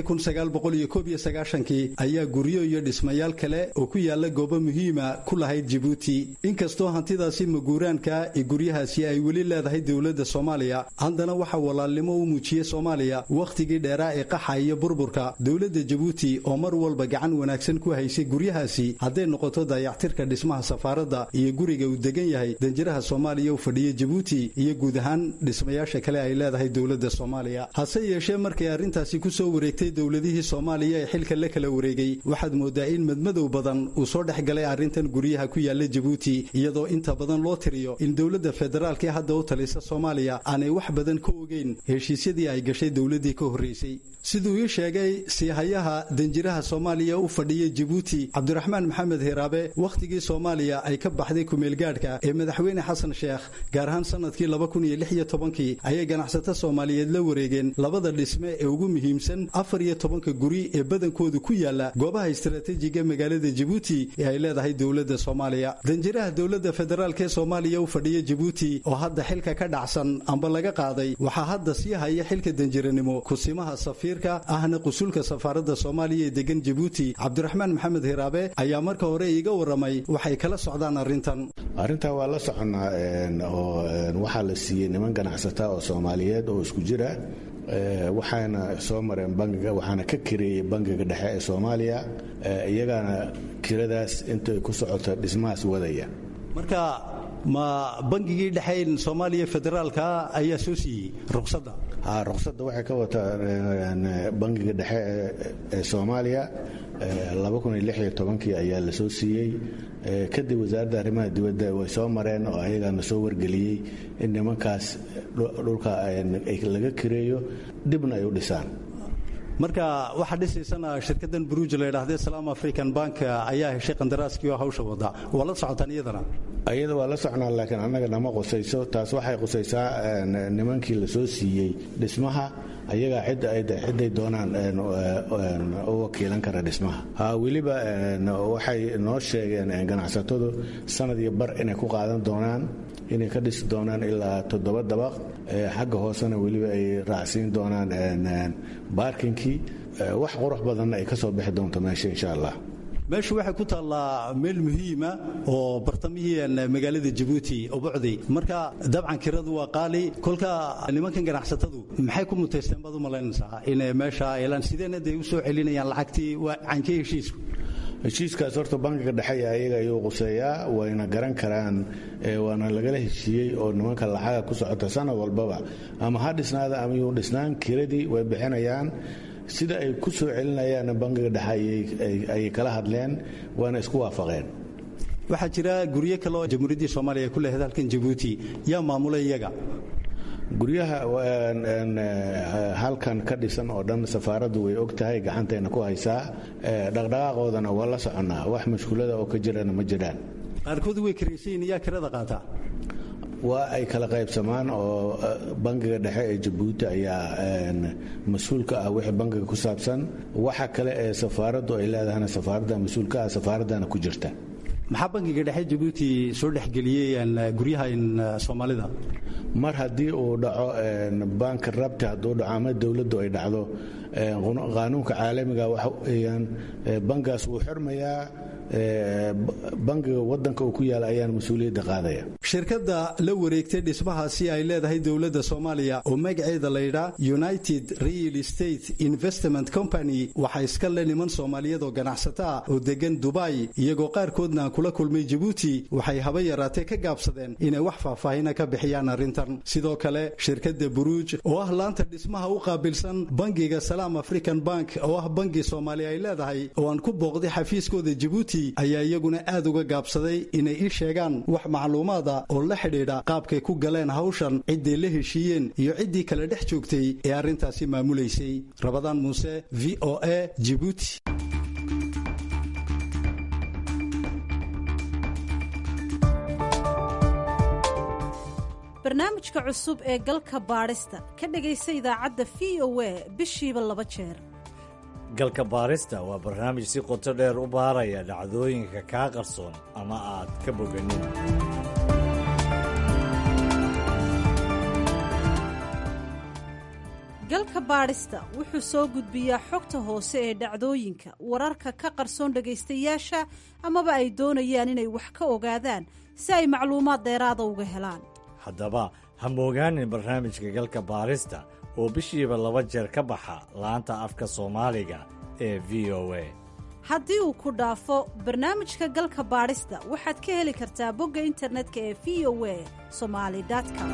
kii ayaa guryo iyo dhismayaal kale oo ku yaalla goobo muhiima ku lahayd jibuuti inkastoo hantidaasi maguuraanka ee guryahaasi ay weli leedahay dowladda soomaaliya haddana waxaa walaalnimo u muujiyey soomaaliya wakhtigii dheeraa ee qaxa iyo burburka dowladda jabuuti oo mar walba gacan wanaagsan ku haysay guryahaasi hadday noqoto dayactirka dhismaha safaaradda iyo guriga uu degan yahay danjiraha soomaaliya u fadhiya jabuuti iyo guud ahaan dhismayaasha kale ay leedahay dowladda hase yeeshee markay arrintaasi ku soo wareegtay dowladihii soomaaliya ee xilka la kala wareegay waxaad moodaa in madmadow badan uu soo dhex galay arrintan guryaha ku yaalla jabuuti iyadoo inta badan loo tiriyo in dowladda federaalka ee hadda u talisa soomaaliya aanay wax badan ka ogeyn heshiisyadii ay gashay dowladdii ka horraysay siduu ii sheegay siihayaha danjiraha soomaaliya u fadhiya jabuuti cabdiraxmaan maxamed hiraabe wakhtigii soomaaliya ay ka baxday kumeelgaadhka ee madaxweyne xasan sheekh gaar ahaan sannadkii kii ayay ganacsato soomaaliyeed la wareegeen labada dhisme ee ugu muhiimsan afar iyo tobanka guri ee badankoodu ku yaala goobaha istaraatiijiga magaalada jabuuti ee ay leedahay dowladda soomaaliya danjiraha dowladda federaalk ee soomaaliya u fadhiya jabuuti oo hadda xilka ka dhacsan amba laga qaaday waxaa hadda sii haya xilka danjiranimo kusimaha safiirka ahna qusulka safaaradda soomaaliya ee degan jabuuti cabdiraxmaan maxamed hiraabe ayaa marka hore iiga warramay waxay kala socdaan arrintan arrintaa waa la soconnaa oo waxaa la siiyey niman ganacsata oo soomaaliyeed oo isku jira waxaana soo mareen bangiga waxaana ka kireeyey bangiga dhexe ee soomaaliya iyagaana kiradaas intay ku socoto dhismahaas wadaya marka ma bangigii dhexeyn soomaaliya federaalka ayaa soo siiyey ruqsadda ruqsadda waxay ka wataa bangiga dhexe ee soomaaliya kii ayaa la soo siiyey kadib wasaaradda arrimaha dibadda way soo mareen oo ayagaana soo wargeliyey in nimankaas dhulka laga kireeyo dibna ay u dhisaan marka waxaa dhisaysana shirkadan buruuj la ydhahdee salaam african bank ayaa heshay qandaraaskii oo hawsha wada waa la socotaan iyadana iyada waa la socnaa laakiin annaga nama qusayso taas waxay qusaysaa nimankii la soo siiyey dhismaha ayagaa cidday doonaan u wakiilan kara dhismaha weliba waxay noo sheegeen ganacsatadu sanad iyo bar inay ku qaadan doonaan inay ka dhisi doonaan ilaa toddoba dabaq xagga hoosena weliba ay raacsiin doonaan baarkinkii wax qurux badanna ay ka soo bixi doonto meesha insha allah meeshu waxay ku taallaa meel muhiima oo bartamihii magaalada jabuuti ubucdi marka dabcan kiradu waa qaali kolka nimankan ganacsatadu maxay ku mutaysteen baad u malaynaysaa inay meesha elaan sideena dee u soo celinayaan lacagtii waa cankee heshiisku heshiiskaas horta bankiga dhexe ayaga ayuu quseeyaa wayna garan karaan waana lagala heshiiyey oo nimanka lacaga ku socota sanad walbaba ama ha dhisnaada ama yuu dhisnaan kiradii way bixinayaan sida ay ku soo celinayaan bankiga dhexe ayay kala hadleen waana isku waafaqeen waxaa jira guryo kale oo jamhuuriyaddii soomaaliya ku leehayd halkan jabuuti yaa maamulay iyaga guryaha halkan ka dhisan oo dhan safaaraddu way og tahay gacantayna ku haysaa dhaqdhaqaaqoodana waa la soconnaa wax mashkuulada oo ka jirana ma jiraan qaarkood way karaysayin yaa kirada qaataa waa ay kala qaybsamaan oo bankiga dhexe ee jabuuti ayaa mas-uul ka ah wixii bankiga ku saabsan waxa kale ee safaaraddu ay leedahana safaaradda mas-uul ka ah safaaraddana ku jirta maxaa bankiga dhexe jabuuti soo dhexgeliyey guryaha soomaalida mar haddii uu dhaco banki rabti hadduu dhaco ama dowladdu ay dhacdo qaanuunka caalamiga waxa weeyaan bankigaas wuu xirmayaa bankiga wadanka uu ku yaala ayaan mas-uuliyadda qaadaya shirkadda la wareegtay dhismahaasi ay leedahay dowladda soomaaliya oo magaceeda layidhaa united real estate investment company waxaa iska le niman soomaaliyeed oo ganacsato ah oo degan dubai iyagoo qaarkoodna aan kula kulmay jabuuti waxay haba yaraatee ka gaabsadeen inay wax faahfaahina ka bixiyaan arrintan sidoo kale shirkadda buruuj oo ah laanta dhismaha u qaabilsan bangiga salaam african bank oo ah bangi soomaaliya ay leedahay oo aan ku booqday xafiiskooda jabuuti ayaa iyaguna aad uga gaabsaday inay ii sheegaan wax macluumaada oo la xidhiidha qaabkay ku galeen hawshan cidday la heshiiyeen iyo ciddii kale dhex joogtay ee arrintaasi maamulaysay rabadaan muuse v o a jibuuti barnaamijka cusub ee galka baadhista ka dhegaysa idaacadda v o a bishiiba laba jeer galka baarista waa barnaamij si qoto dheer u baaraya dhacdooyinka kaa qarsoon ama aad ka boganin galka baadhista wuxuu soo gudbiyaa xogta hoose ee dhacdooyinka wararka ka qarsoon dhegaystayaasha amaba ay doonayaan inay wax ka ogaadaan si ay macluumaad dheeraada uga helaan haddaba ha moogaanin barnaamijka galka baarista oo bishiiba laba jeer ka baxa laanta afka soomaaliga ee v o a haddii uu ku dhaafo barnaamijka galka baadhista waxaad ka heli kartaa bogga internetka ee v o a somali com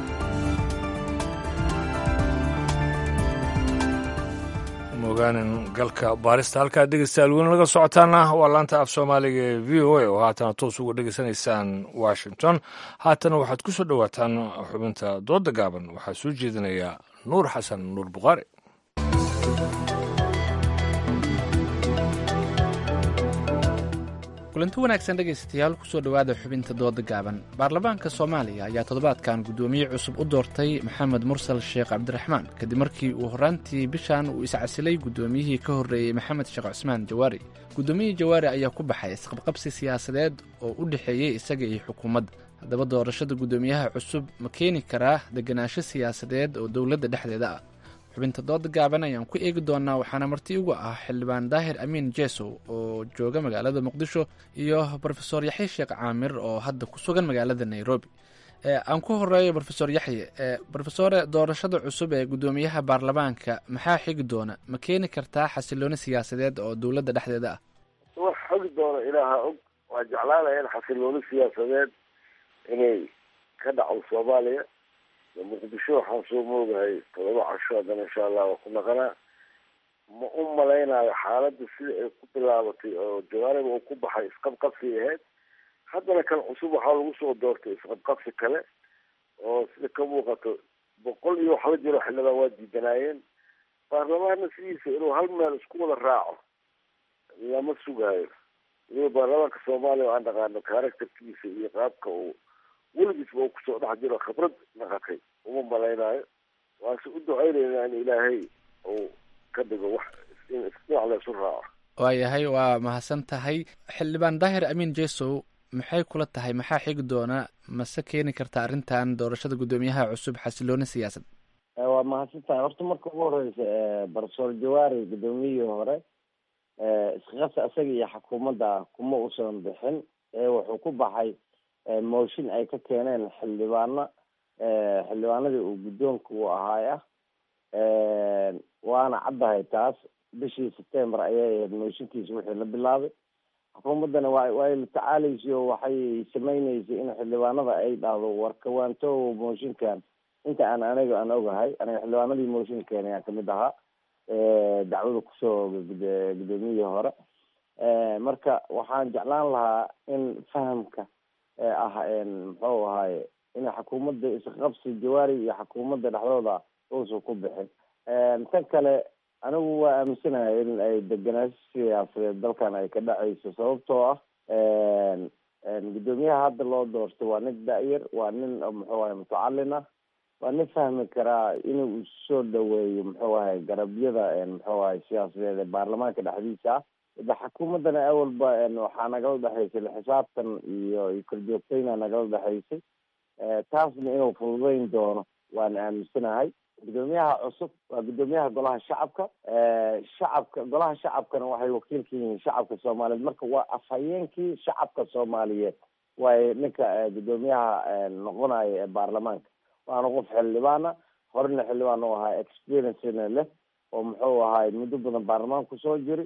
mogaanin galka baarista halkaa dhegeystayaal weli laga socotaana waa laanta af soomaaliga ee v o a oo haatana toos uga dhegeysanaysaan washington haatana waxaad ku soo dhowaataan xubinta dooda gaaban waxaa soo jeedinaya nuur xasan nuur bukhaari kulanti wanaagsan dhegaystayaal kusoo dhowaada xubinta dooda gaaban baarlamaanka soomaaliya ayaa toddobaadkan guddoomiye cusub u doortay maxamed mursal sheekh cabdiraxmaan kadib markii uu horraantii bishan uu iscasilay guddoomiyihii ka horreeyey maxamed sheekh cusmaan jawaari guddoomiyihii jawaari ayaa ku baxay isqabqabsi siyaasadeed oo u dhexeeyey isaga iyo xukuumadda haddaba doorashada guddoomiyaha cusub ma keeni karaa deganaansho siyaasadeed oo dowladda dhexdeeda ah xubinta dooda gaaban ayaan ku eegi doonaa waxaana marti ugu ah xildhibaan daahir amiin jesow oo jooga magaalada muqdisho iyo rofeor yaxye sheekh caamir oo hadda ku sugan magaalada nairobi aan ku horeeyo rofeor yaxye rofesore doorashada cusub ee guddoomiyaha baarlamaanka maxaa xigi doona ma keeni kartaa xasilooni siyaasadeed oo dowladda dhexdeeda ah wax xogi doona ilaaha og waa jeclaanaya in xasilooni siyaasadeed inay ka dhacdo soomaaliya muqdisho waxaan soo moogahay todoba casho haddana insha allah waa ku naqanaa ma u malaynayo xaaladda sida ay ku bilaabatay oo jawaariba uu ku baxay isqabqabsi ahayd haddana kan cusub waxaa lagu soo doortay isqabqabsi kale oo sida ka muuqato boqol iyo wax la jiro xildhibaan waa diidanaayeen baarlamaanna sidiisa inuu hal meel isku wada raaco lama sugaayo waliba baarlamaanka soomaaliya oo aan dhaqaano characterkiisa iyo qaabka uu weligiisba uu kusoo dhex jiro khibrad naqatay uma malaynaayo waase u ducaynaynaa in ilaahay uu ka dhigo wax in isdhinac laysu raaco waayahay waa mahadsan tahay xildhibaan daahir amiin jesow maxay kula tahay maxaa xigi doona mase keeni karta arrintan doorashada guddoomiyaha cusub xasilooni siyaasad waa mahadsan tahay horta marka ugu horeysa barsoor jawaari guddoomiyihii hore isqas isaga iyo xukuumadda kuma usan bixin ee wuxuu ku baxay mooshin ay ka keeneen xildhibaano xildhibaanadii uu guddoonka u ahaay ah waana caddahay taas bishii september ayay ahayd mooshinkiisa wixii la bilaabay xukuumaddana wa way la tacaalaysa oo waxay sameyneysay in xildhibaanada ay dhahdo warkawaanto mooshinkan inta aan aniga aan ogahay aniga xildhibaanadii mooshin keenay aan kamid ahaa dacwada kusoo oogay guddoomiyihii hore marka waxaan jeclaan lahaa in fahamka ah muxuu ahaye in xukuumadda isqabsi jawaari iyo xukuumadda dhexdooda uusan ku bixin tan kale anigu waa aaminsanahay in ay degenaansho siyaasadeed dalkan ay ka dhacayso sababtoo ah guddoomiyaha hadda loo doortay waa nin da-yar waa nin muxuu ahay mutacalin ah waa nin fahmi karaa inuu soo dhaweeyo muxuu ahay garabyada muxuu ahay siyaasadeed ee baarlamaanka dhexdiisa ah de xukuumaddana awalba waxaa nagala dhexaysay xisaabtan iyo iyo korjoogtayna nagala dhexaysay taasna inuu fududeyn doono waan aaminsanahay guddoomiyaha cusub waa guddoomiyaha golaha shacabka shacabka golaha shacabkana waxay wakiil ka yihiin shacabka soomaaliyeed marka waa afhayeenkii shacabka soomaaliyeed waayo ninka guddoomiyaha noqonayo ee baarlamaanka waana qof xildhibaana horena xildhibaan u ahaa experiencena leh oo muxuu ahaay muddo badan baarlamaanka kusoo jiri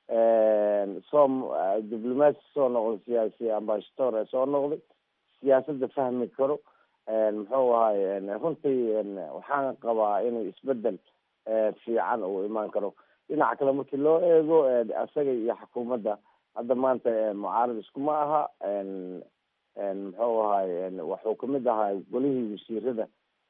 soo diblomaasi soo noqday siyaasi ambassador ee soo noqday siyaasadda fahmi karo muxuu ahaay runtii waxaan qabaa inuu isbedel fiican uu imaan karo dhinaca kale markii loo eego isaga iyo xukuumadda hadda maanta mucaarad iskuma aha muxuu ahaay wuxuu kamid ahaa golihii wasiirada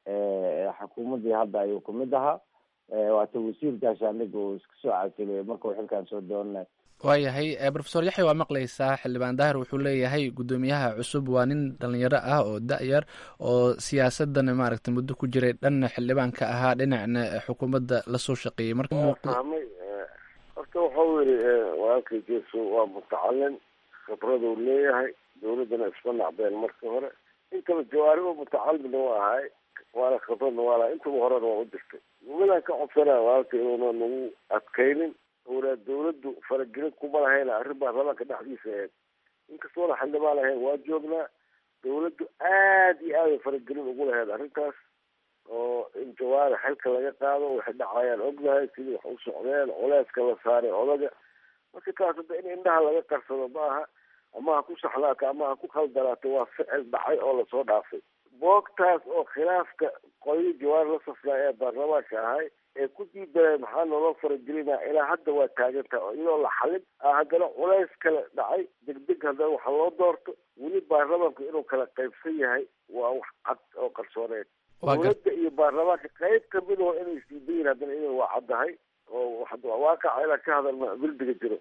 xukuumaddii hadda ayuu kamid ahaa waata wasiir gaashaandhig uu iska soo casilay markuu xilkan soo doonay waayahay rofesor yaxya waa maqlaysaa xildhibaan daahir wuxuu leeyahay guddoomiyaha cusub waa nin dhalinyaro ah oo da-yar oo siyaasadana maaragtay muddo ku jiray dhanna xildhibaan ka ahaa dhinacna xukuumadda lasoo shaqeeyey marka fahmay horta waxau yidhi walaalkay jeeso waa mutacalin khibraduu leeyahay dawladdana isma nacbeen marka hore intaba jawaari oo mutacalina waa ahay waana khibradna waa lahay intaba horena waa u jirtay midaan ka codsanaya walaalka inuuna nagu adkaynin owlaa dawladdu faragelin kuma lahayna arrin baarlamaanka dhexdiisa ahayd inkastoona xildhibaan ahayn waa joognaa dawladdu aad iyo aad ay faragelin ugu lahayd arrintaas oo in jawaari xilka laga qaado waxay dhacayaan ognahay sidii wax u socdeen culeyska la saaray odaga marka taas hadda in indhaha laga qarsado ma aha ama ha ku saxlaato ama ha ku khaldanaato waa ficil dhacay oo lasoo dhaafay boogtaas oo khilaafka qoyii jawaari la safnaa ee baarlamaanka ahay ee ku diidanay maxaa naloo faragelinaa ilaa hadda waa taagantaha oo iyadoo la xalin haddana culays kale dhacay degdeg haddana waxa loo doorto weli baarlamaanku inuu kala qaybsan yahay waa wax cad oo qarsooneed dawladda iyo baarlamaanka qayb kamidoo inay isdiidayin haddana iyada waa caddahay oo waaqaca inaan ka hadalna guldiga jiro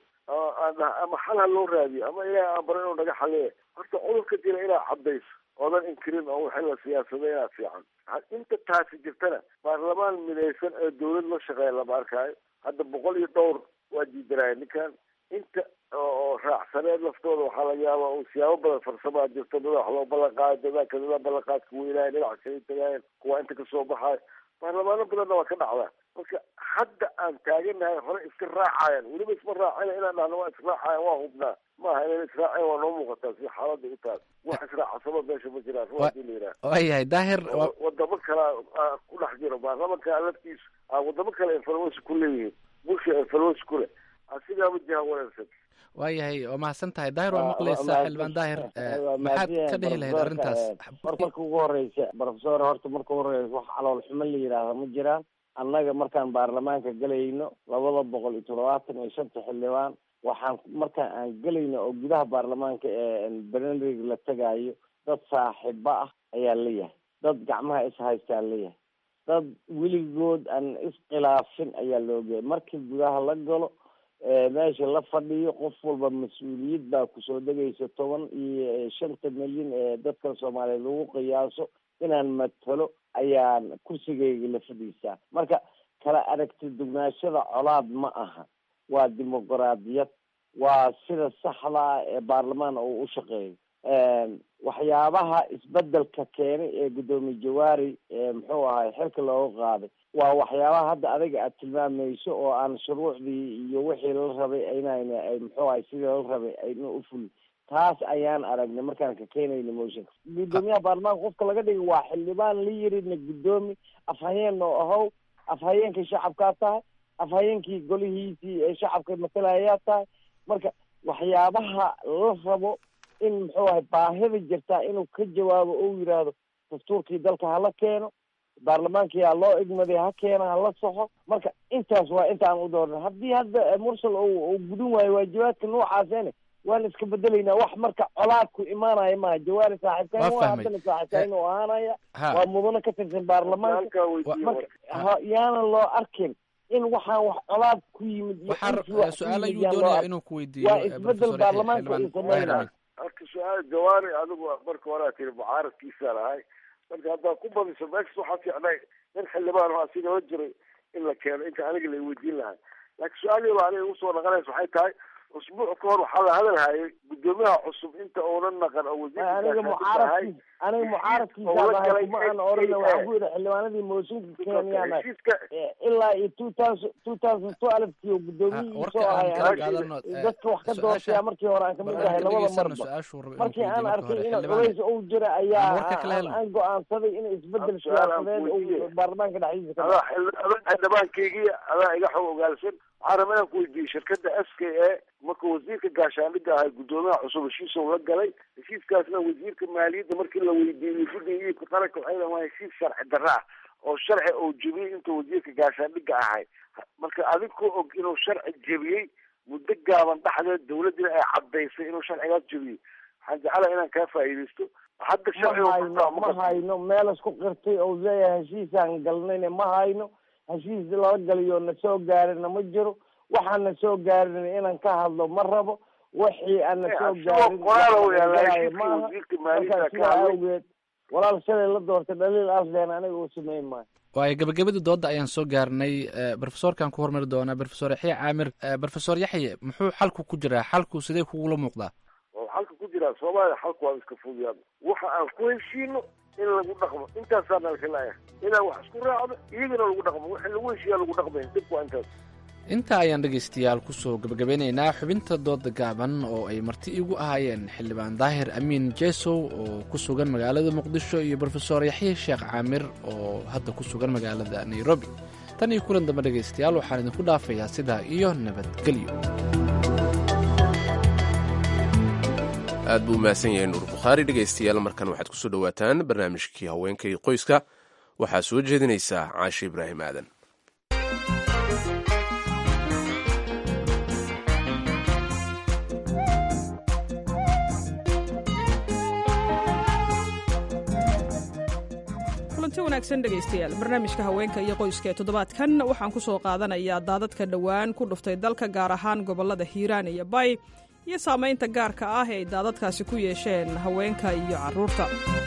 ama xal ha loo raadiyo ama ilaah aan baro inuu naga xaliye horta cudurka jira inaad caddayso oodan inkirin oo wixii la siyaasaday inaad fiican inta taasi jirtana baarlamaan midaysan oo dawlad la shaqeeya lama arkaayo hadda boqol iyo dhowr waa diidanaya ninkan inta oo raacsaneed laftooda waxaa laga yaaba uu siyaabo badan farsamaa jirto dada wax loo ballan qaayo dadaalka dada ballanqaadka weynaayo dhinaca kala tagaayan kuwa inta kasoo baxaayo baarlamaano badanna waa ka dhacdaa marka hadda aan taaganahay hore iska raacayaan weliba isma raacina inaan dhahno waa israacayan waa hubnaa maaha inaan israacayan waa noo muuqataa si xaalada u taas wax israacasaba meesha ma jiraan ruadii la yidhaha waayahay daahir wadamo kale ku dhex jiro baarlamanka laftiisu wadamo kale influence ku leeyihiin bulsha influence ku leh asigaaba jiha wanaagsan waayahay waa mahadsan tahay daahir waa maqlaysaa xildhibaan daahir maxaad ka dhihi lahayd arrintaas hor marka ugu horeysa profesor horta marka ugu horeysa wax calool xumo la yidhaahda ma jiraan annaga markaan baarlamaanka gelayno labada boqol iyo toddobaatan iyo shanta xildhibaan waxaan markaan aan gelayno oo gudaha baarlamaanka ee benerig la tagaayo dad saaxiibo ah ayaa leeyahay dad gacmaha ishaystaa leeyahay dad weligood aan iskhilaafin ayaa loogayahay markii gudaha la galo meesha la fadhiyo qof walba mas-uuliyad baa kusoo degaysa toban iyo shanta milyan ee dadka soomaaliyeed lagu qiyaaso inaan matalo ayaan kursigayga la fadhiisaa marka kala aragti dugnaashada colaad ma aha waa dimuqraadiyad waa sida saxdaa ee baarlamaan uu u shaqeeyo waxyaabaha isbedelka keenay ee guddoomiye jawaari muxuu ahay xilka looga qaaday waa waxyaabaha hadda adiga aad tilmaamayso oo aan shuruucdii iyo wixii la rabay aynayna ay muxuu ahay sidii la rabay ayna u fulin taas ayaan aragnay markaan ka keenayna motionka guddoomiyaha baarlamaanka qofka laga dhigay waa xildhibaan la yirina guddoomi afhayeen oo ahow afhayeenkii shacabkaa tahay afhayeenkii golihiisii ee shacabka matalayaa tahay marka waxyaabaha la rabo in muxuu ahay baahida jirtaa inuu ka jawaabo ou yidhaahdo dastuurkii dalka hala keeno baarlamaankii ha loo igmaday ha keeno hala soxo marka intaas waa intaan u dooran haddii hadda mursal uu gudin waayo waajibaadka noocaasene waan iska bedelaynaa wax marka colaad ku imaanaya maaha jawaari saaxiibkaan waa haddana saaxiibkaan u ahaanaya waa mudano ka tirsan baarlamaanka marka ha yaanan loo arkin in waxaan wax colaad ku yimid su-aal ayuu doonaya inuu ku weydiiyo waa isbedel baarlamaanka uu sameynaya marka su-aal jawaari adigu marka hore aad tiri mucaaradkiisaa lahay marka haddaad ku badiso meeshas waxaa fiicnay nin xildhibaan oo asiga la jiray in la keeno inta aniga la weydiin lahaa laakiin su-aal yaba aniga igu soo naqanaysa waxay tahay usbuuc ka hor waxaa la hadalhayay guddoomiyaha cusub inta uunan naqan oo aniga mucaaradkiis aniga mucaaradkiisa ahay kuma aan orana waxaan ku yidhi xildhibaanadii mooshinka keenyaan ilaa iyo two thousand two thousand twelvekii oo guddoomiyihiisa oo ahay dadka wax ka doortaya markii hore aan kamid ahay labada marba markii aan arkay in culays uu jira ayaa aan go-aansaday in isbedel siyaasadeed uu baarlamaanka dhexdiisa ka xildhibaankaygii adaa iga xog ogaalsan waxaan rabaa inaan ku weydiiyey shirkadda s k a marka wasiirka gaashaandhigga ahay guddoomiyaha cusub heshiisou la galay heshiiskaasna wasiirka maaliyadda markii la weydiiyey guddiga iibka qaranka waxay dhahan waa heshiis sharci darra ah oo sharci uu jebiyey intuu wasiirka gaashaandhigga ahay marka adinkoo og inuu sharci jebiyey muddo gaaban dhexdeed dawladdina ay caddaysay inuu sharcigaas jebiyey waxaan jeclaha inaan kaa faa'iidaysto hadda mahayno ma hayno meel isku qirtay ou leeyahay heshiisaan galnayna ma hayno heshiis lala galiyo na soo gaarina ma jiro waxaan na soo gaarin inaan ka hadlo ma rabo wixii aan na soo gaarin maaha markaa sidaa awgeed walaal shalay la doortay dhaliil asleen aniga uu sameyn maayo waayo gabagabadii doodda ayaan soo gaarnay brofesorkan ku hormari doonaa brofesor yaxya caamir brofesor yaxye muxuu xalku ku jiraa xalku sidee kugula muuqdaa oo xalka ku jiraa soomaaliya xalku waa iska fudiyaan waxa aan ku heshiino in lagu dhaqmo intaasaa nalka laaya inaan wax isku raacdo iyagana lagu dhaqmo wixii lagu heshiiyaa lagu dhaqmay dhibku waa intaas intaa ayaan dhegaystayaal kusoo gebagabeynaynaa xubinta dooda gaaban oo ay marti igu ahaayeen xildhibaan daahir amiin jesow oo ku sugan magaalada muqdisho iyo brofesor yaxye sheekh caamir oo hadda ku sugan magaalada nairobi tan iyo kulan dambe dhegaystayaal waxaan idinku dhaafayaa sidaa iyo nabadgelyo aad buu umahadsan yahay nuur bukhaari dhegaystayaal markan waxaad kusoo dhowaataan barnaamijkii haweenka iyo qoyska waxaa soo jeedinaysaa caashe ibraahim aadan kulanti wanaagsan dhegaystayaal barnaamijka haweenka iyo qoyska ee toddobaadkan waxaan ku soo qaadanayaa daadadka dhowaan ku dhuftay dalka gaar ahaan gobollada hiiraan iyo bay iyo saamaynta gaarka ah ee ay daadadkaasi ku yeesheen haweenka iyo carruurta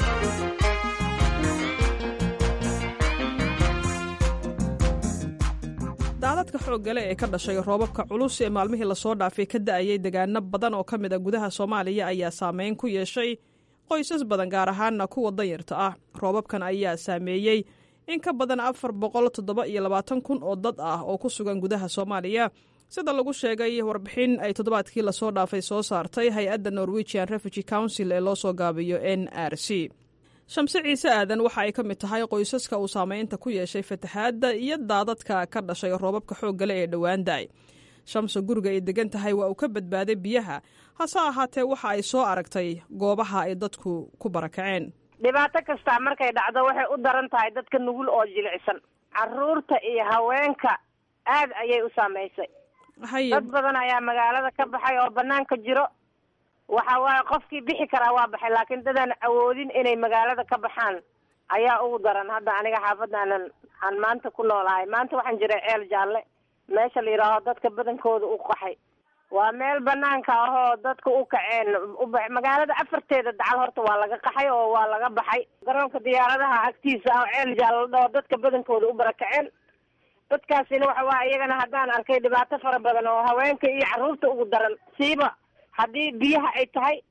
daadadka xooggale ee ka dhashay roobabka culus ee maalmihii lasoo dhaafay ka da'ayay degaano badan oo ka mid a gudaha soomaaliya ayaa saameyn ku yeeshay qoysas badan gaar ahaanna kuwa danyarta ah roobabkan ayaa saameeyey in ka badan afar boqol toddoba iyo labaatan kun oo dad ah oo ku sugan gudaha soomaaliya sida lagu sheegay warbixin ay toddobaadkii lasoo dhaafay soo saartay hay-adda norwegian refugee council ee loo soo gaabiyo n r c shamse ciise aadan waxa ay ka mid tahay qoysaska uu saameynta ku yeeshay fataxaadda iyo daadadka ka dhashay roobabka xooggale ee dhowaan da-ay shamse guriga ay degan tahay waa uu ka badbaaday biyaha hase ahaatee waxa ay soo aragtay goobaha ay dadku ku barakaceen dhibaato kastaa markay dhacdo waxay u daran tahay dadka nugul oo jilicsan caruurta iyo haweenka aad ayay u saamaysay dad badan ayaa magaalada ka baxay oo banaanka jiro waxa waaye qofkii bixi karaa waa baxay laakiin dadaan awoodin inay magaalada ka baxaan ayaa ugu daran hadda aniga xaafadaanan aan maanta ku noolahay maanta waxaan jiray ceel jaalle meesha la yidhaaho dadka badankooda u qaxay waa meel banaanka ahoo dadka u kaceen uba magaalada afarteeda dacal horta waa laga qaxay oo waa laga baxay garoonka diyaaradaha agtiisa ah ceel jaalle la dhaho dadka badankooda u barakaceen dadkaasina waxa waa iyagana haddaan arkay dhibaato fara badan oo haweenka iyo carruurta ugu daran siiba haddii biyaha ay tahay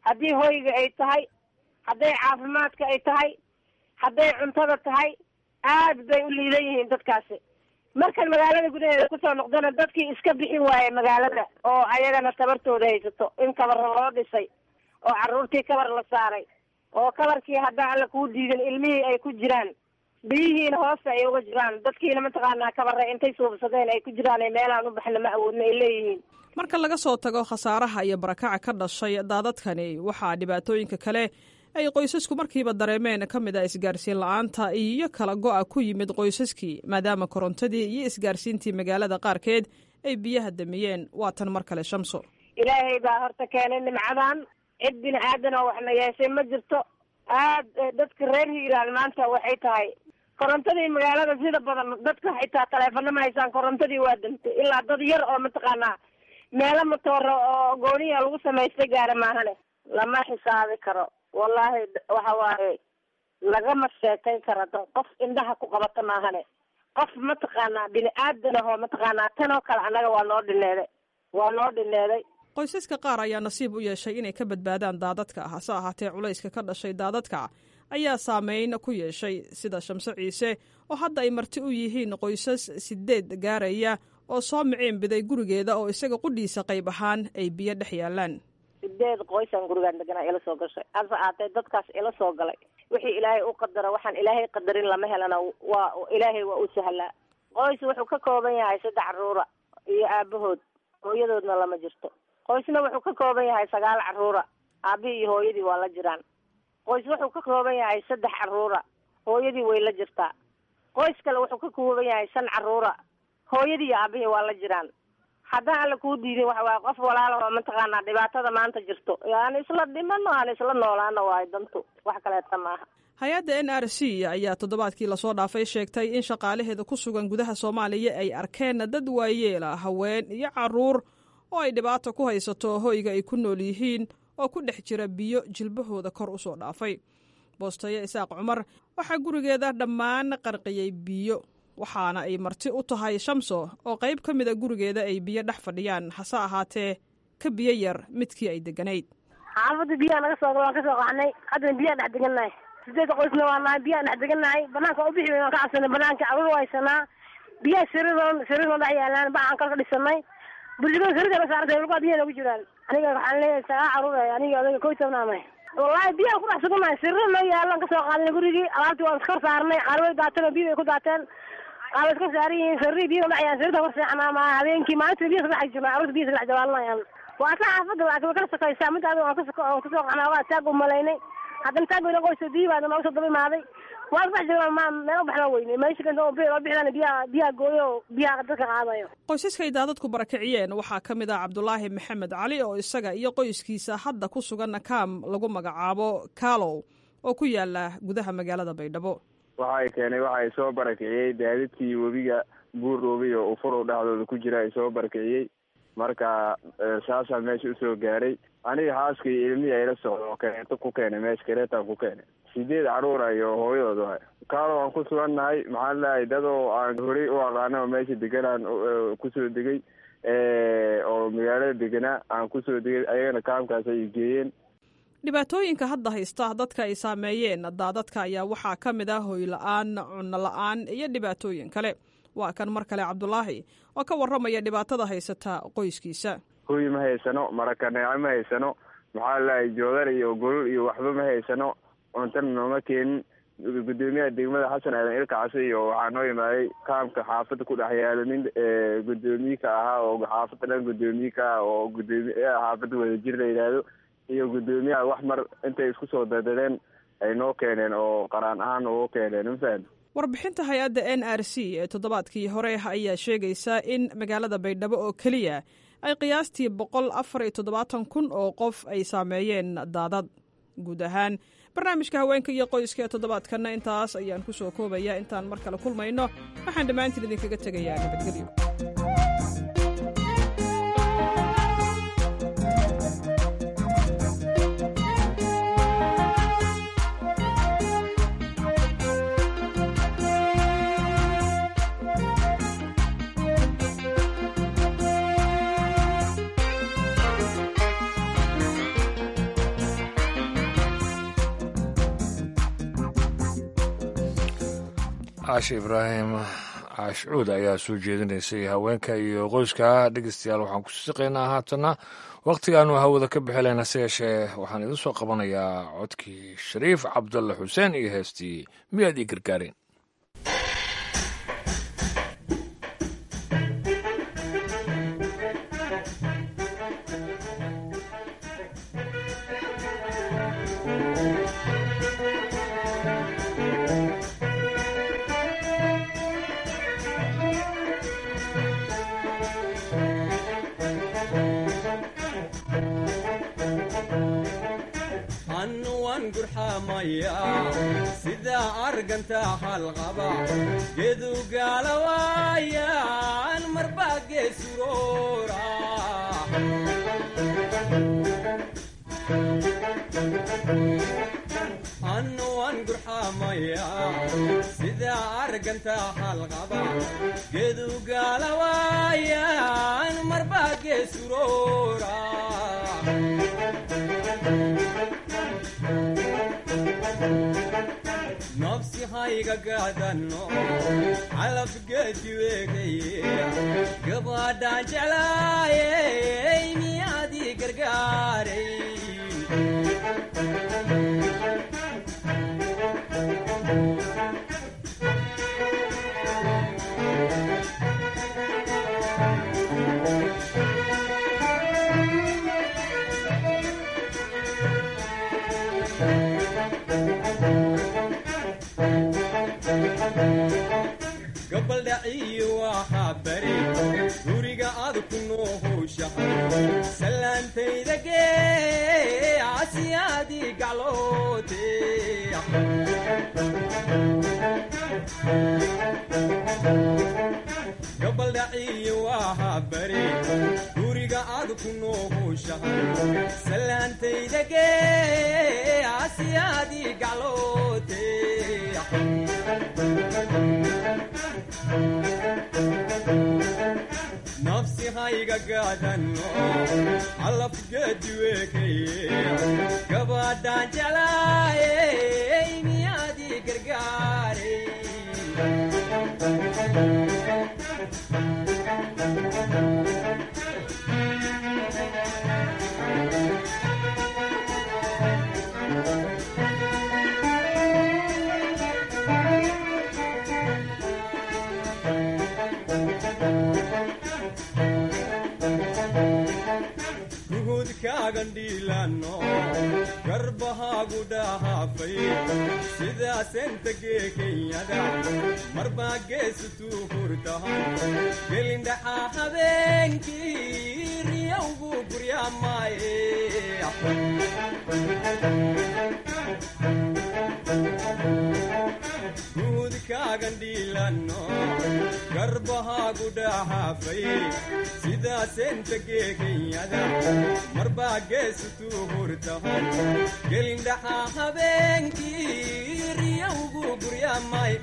haddii hoyga ay tahay hadday caafimaadka ay tahay hadday cuntada tahay aad bay u liidan yihiin dadkaasi markan magaalada gudaheeda kusoo noqdana dadkii iska bixin waaye magaalada oo ayagana tabartooda haysato in kabarra loo dhisay oo carruurtii kabar la saaray oo kabarkii haddaan alla kuu diidin ilmihii ay ku jiraan biyihiina hoosta ay uga jiraan dadkiina mataqaanaa kabarre intay suubsadeen ay ku jiraan ee meelaan u baxna ma awoodna ay leeyihiin marka laga soo tago khasaaraha iyo barakaca ka dhashay daadadkani waxaa dhibaatooyinka kale ay qoysasku markiiba dareemeen ka mid a isgaarsiin la-aanta iyo kala go-a ku yimid qoysaskii maadaama korontadii iyo isgaarsiintii magaalada qaarkeed ay biyaha damiyeen waatan mar kale shamso ilaahay baa horta keenay nimcadan cid bini aadan oo waxna yeeshay ma jirto aad dadka reer hiiraan maanta waxay tahay korontadii magaalada sida badan dadka xitaa taleefano ma haysaan korontadii waa dantay ilaa dad yar oo mataqaanaa meelo matooro oo gooniya lagu samaystay gaara maahane lama xisaabi karo wallaahi waxa waaye lagama sheekayn karo da qof indhaha ku qabata maahane qof mataqaanaa bini aadan ahoo mataqaanaa tan oo kale annaga waa noo dhineeday waa noo dhineeday qoysaska qaar ayaa nasiib u yeeshay inay ka badbaadaan daadadka hase ahaatee culayska ka dhashay daadadka ayaa saameyn ku yeeshay sida shamse ciise oo hadda ay marti u yihiin qoysas sideed gaaraya oo soo miciin biday gurigeeda oo isaga qudhiisa qayb ahaan ay biyo dhex yaalaan sideed qoysaan gurigaan deganaa ila soo gashay hase ahaatee dadkaas ila soo galay wixii ilaahay u qadara waxaan ilaahay qadarin lama helana waa ilaahay waa u sahlaa qoys wuxuu ka kooban yahay saddex caruura iyo aabahood hooyadoodna lama jirto qoysna wuxuu ka kooban yahay sagaal caruura aabihii iyo hooyadii waa la jiraan qoys wuxuu ka kooban yahay saddex caruura hooyadii way la jirtaa qoys kale wuxuu ka kooban yahay shan caruura hooyadii iyo aabihii waa la jiraan haddaan alla kuu diidin waxa waaye qof walaala oo mataqaanaa dhibaatada maanta jirto aan isla dhimano aan isla noolaano waayo dantu wax kaleeta maaha hay-adda n r c ayaa toddobaadkii lasoo dhaafay sheegtay in shaqaalaheeda ku sugan gudaha soomaaliya ay arkeen dad waayeela haween iyo caruur oo ay dhibaato ku haysato hoyga ay ku nool yihiin oo ku dhex jira biyo jilbahooda kor u soo dhaafay boostaye isaaq cumar waxaa gurigeeda dhammaan qarqiyey biyo waxaana ay marti u tahay shamso oo qayb ka mid a gurigeeda ay biyo dhex fadhiyaan hase ahaatee ka biyo yar midkii ay deganayd xaafadda biyaha naga soo waan ka soo qaxnay haddana biyaan dhex degannahay sideedda qoysna waa nahay biyaan dhex degannahay banaanka u bixi waan ka cabsanay banaanka caruur waa haysanaa biyaha sariiroon sariiroon dhex yaalaan bacaan kalka dhisanay bulshada sarida la saartay lugaa biyaha nagu jiraan aniga waxaan leeyahay sagaa caruur aniga adaga koy tobnaamay wallaahi biyaha ku dhex sugannahay sariiro noo yaalan ka soo qaadnay gurigii alaabtii waan iskor saarnay qaar way daateen oo biyo ay ku daateen qaar way iska saaran yihiin saririi biyaha dhex yaalan sarida kor seexanaa ma habeenkii maalintii biyaha saddex jirnaa caruurta biyaha saddex jawaalanayaan waa ka xaafadda laakiin way kala sokaysaa mid adiga waan kasoo waan kasoo qaxnaa waa taag u malaynay haddana taag weyna qoysa biyi baa nooga soo daba imaaday waa saddex jirnaa ma meel u baxna weyne meesha kanta oo biyo bixdaan biyaha biyaha gooyo oo biyaha dadka qaadayo qoysaskay daadadku barakiciyeen waxaa ka mid ah cabdulaahi maxamed cali oo isaga iyo qoyskiisa hadda ku sugan kaam lagu magacaabo kaalow oo ku yaala gudaha magaalada baydhabo waxa ay keenay waxa ay soo barakiciyey daadadkii webiga buur roobay oo ufurow dhexdooda ku jira ay soo barakiciyey marka saasaa meesha usoo gaaray aniga xaaskii ilmihii ayla socdo oo kareeto ku keenay meesha kareetaan ku keenay sideed caruura iyo hooyadood waay kaalo aan ku sugannahay maxaa leeyahay dad oo aan horey u aqaana oo meesha deganaan kusoo degay oo magaalada deganaa aan kusoo degay ayagana kaamkaas ay geeyeen dhibaatooyinka hadda haysta dadka ay saameeyeen daadadka ayaa waxaa ka mid ah hoy la-aan cunno la-aan iyo dhibaatooyin kale waa kan mar kale cabdulaahi oo ka warramaya dhibaatada haysata qoyskiisa hoy ma haysano marakaneeco ma haysano maxaa leeyahay joodar iyo golol iyo waxba ma haysano cuntana nooma keenin gudoomiyaha degmada xasan aadan ilka case iyo waxaa noo imaaday kaamka xaafadda ku dhex yaalo nin gudoomiye ka ahaa oo xaafadda dhan gudoomiye ka ah oo gudoomiye xaafadda wadajir la yidhaahdo iyo gudoomiyaha wax mar intay isku soo dadadeen ay noo keeneen oo qaraan ahaan ugu keeneen mafaham warbixinta hay-adda n r c ee toddobaadkii hore ayaa sheegaysa in magaalada baydhabo oo keliya ay qiyaastii boqol afar iyo toddobaatan kun oo qof ay saameeyeen daadad guud ahaan barnaamijka haweenka iyo qoyska ee toddobaadkanna intaas ayaan ku soo koobaya intaan mar kale kulmayno waxaan dhammaantiin idinkaga tegayaa nabadgelyo caashe ibraahim caashcuud ayaa soo jeedinaysay haweenka iyo qoyska dhegeystayaal waxaan ku siqaynaa haatana wakhtigaanu hawada ka bixilayna se yeeshee waxaan idin soo qabanayaa codkii shariif cabdulle xuseen iyo heestii miyaad ii gargaareen sida arganta halqaba gedu gaalawaayan marbaa geesuroora annu waan gurxamaya sida arganta halqaba gedu gaalawaayan marbaa geesuroora nafsi hayga gaadano calafgeedi weegaye gabadhaan jeclaayey miyaadii gargaaray gabaldhaciyo waxaa bari guriga aad ku noohowshahay salaantayda gee casiyaadii gacloote gabaldhaciyo waxaa bari guriga aad ku noohowshahay salaantayda gee casiyaadii gacloote nafsi hayga gaadano calafgeedi weekaye gabadhaan jeclaayey miyaadii gargaaray gandhiilano garbahaagu dhahaafay sidaasenta gee kenyada marbaa geesutuu hurtahan gelindhaxaa habeenkii riyowgu guryaamaaye guudkaagandhiilano garbahaagu dhahaafay sidaasenta gee kenyada marbaa geesutuu hurtahan gelindhaxaa habeenkii riyowgu guryaamay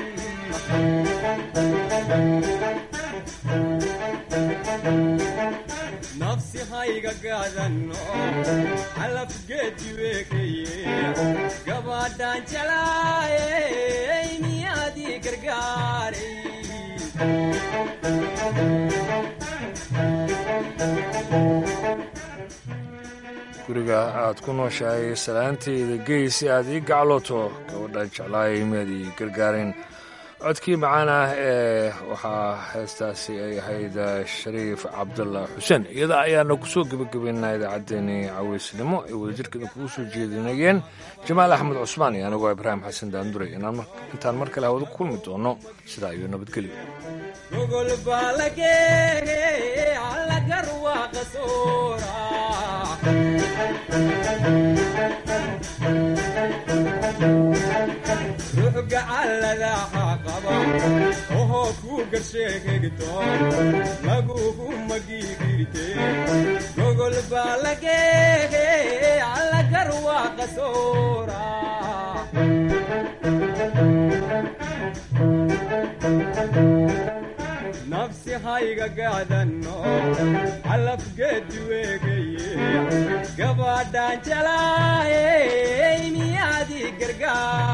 nafsi hayga gaadano calafgeedi weekaye gabadhaan jelaayey miyaadii gargaaray guriga aad ku nooshahay salaanteyda gey si aad ii gaclooto gabadhaan jeclaayay miyaad ii gargaareen codkii macaan ah ee waxaa heestaasi ay ahayd shariif cabdalla xuseen iyada ayaana kusoo gebagabaynaa idaacaddeenii caweysnimo ay wadajirkeeda kugu soo jeedinayeen jamaal axmed cusmaan iyo anigoo ibraahim xasan daanduray intaan mar kale hawada ku kulmi doono sidaa iyo nabadgelyo gogol baalagee allagarwaaqa soora ruux gacalladaha qaba ohoo kuu garsheegegto lagugu magiigirte gogol baalagee allagarwaaqa soora nafsi hayga gaadano calafgeedi weegaye gabadhaan jelaayey miyaadii gargaar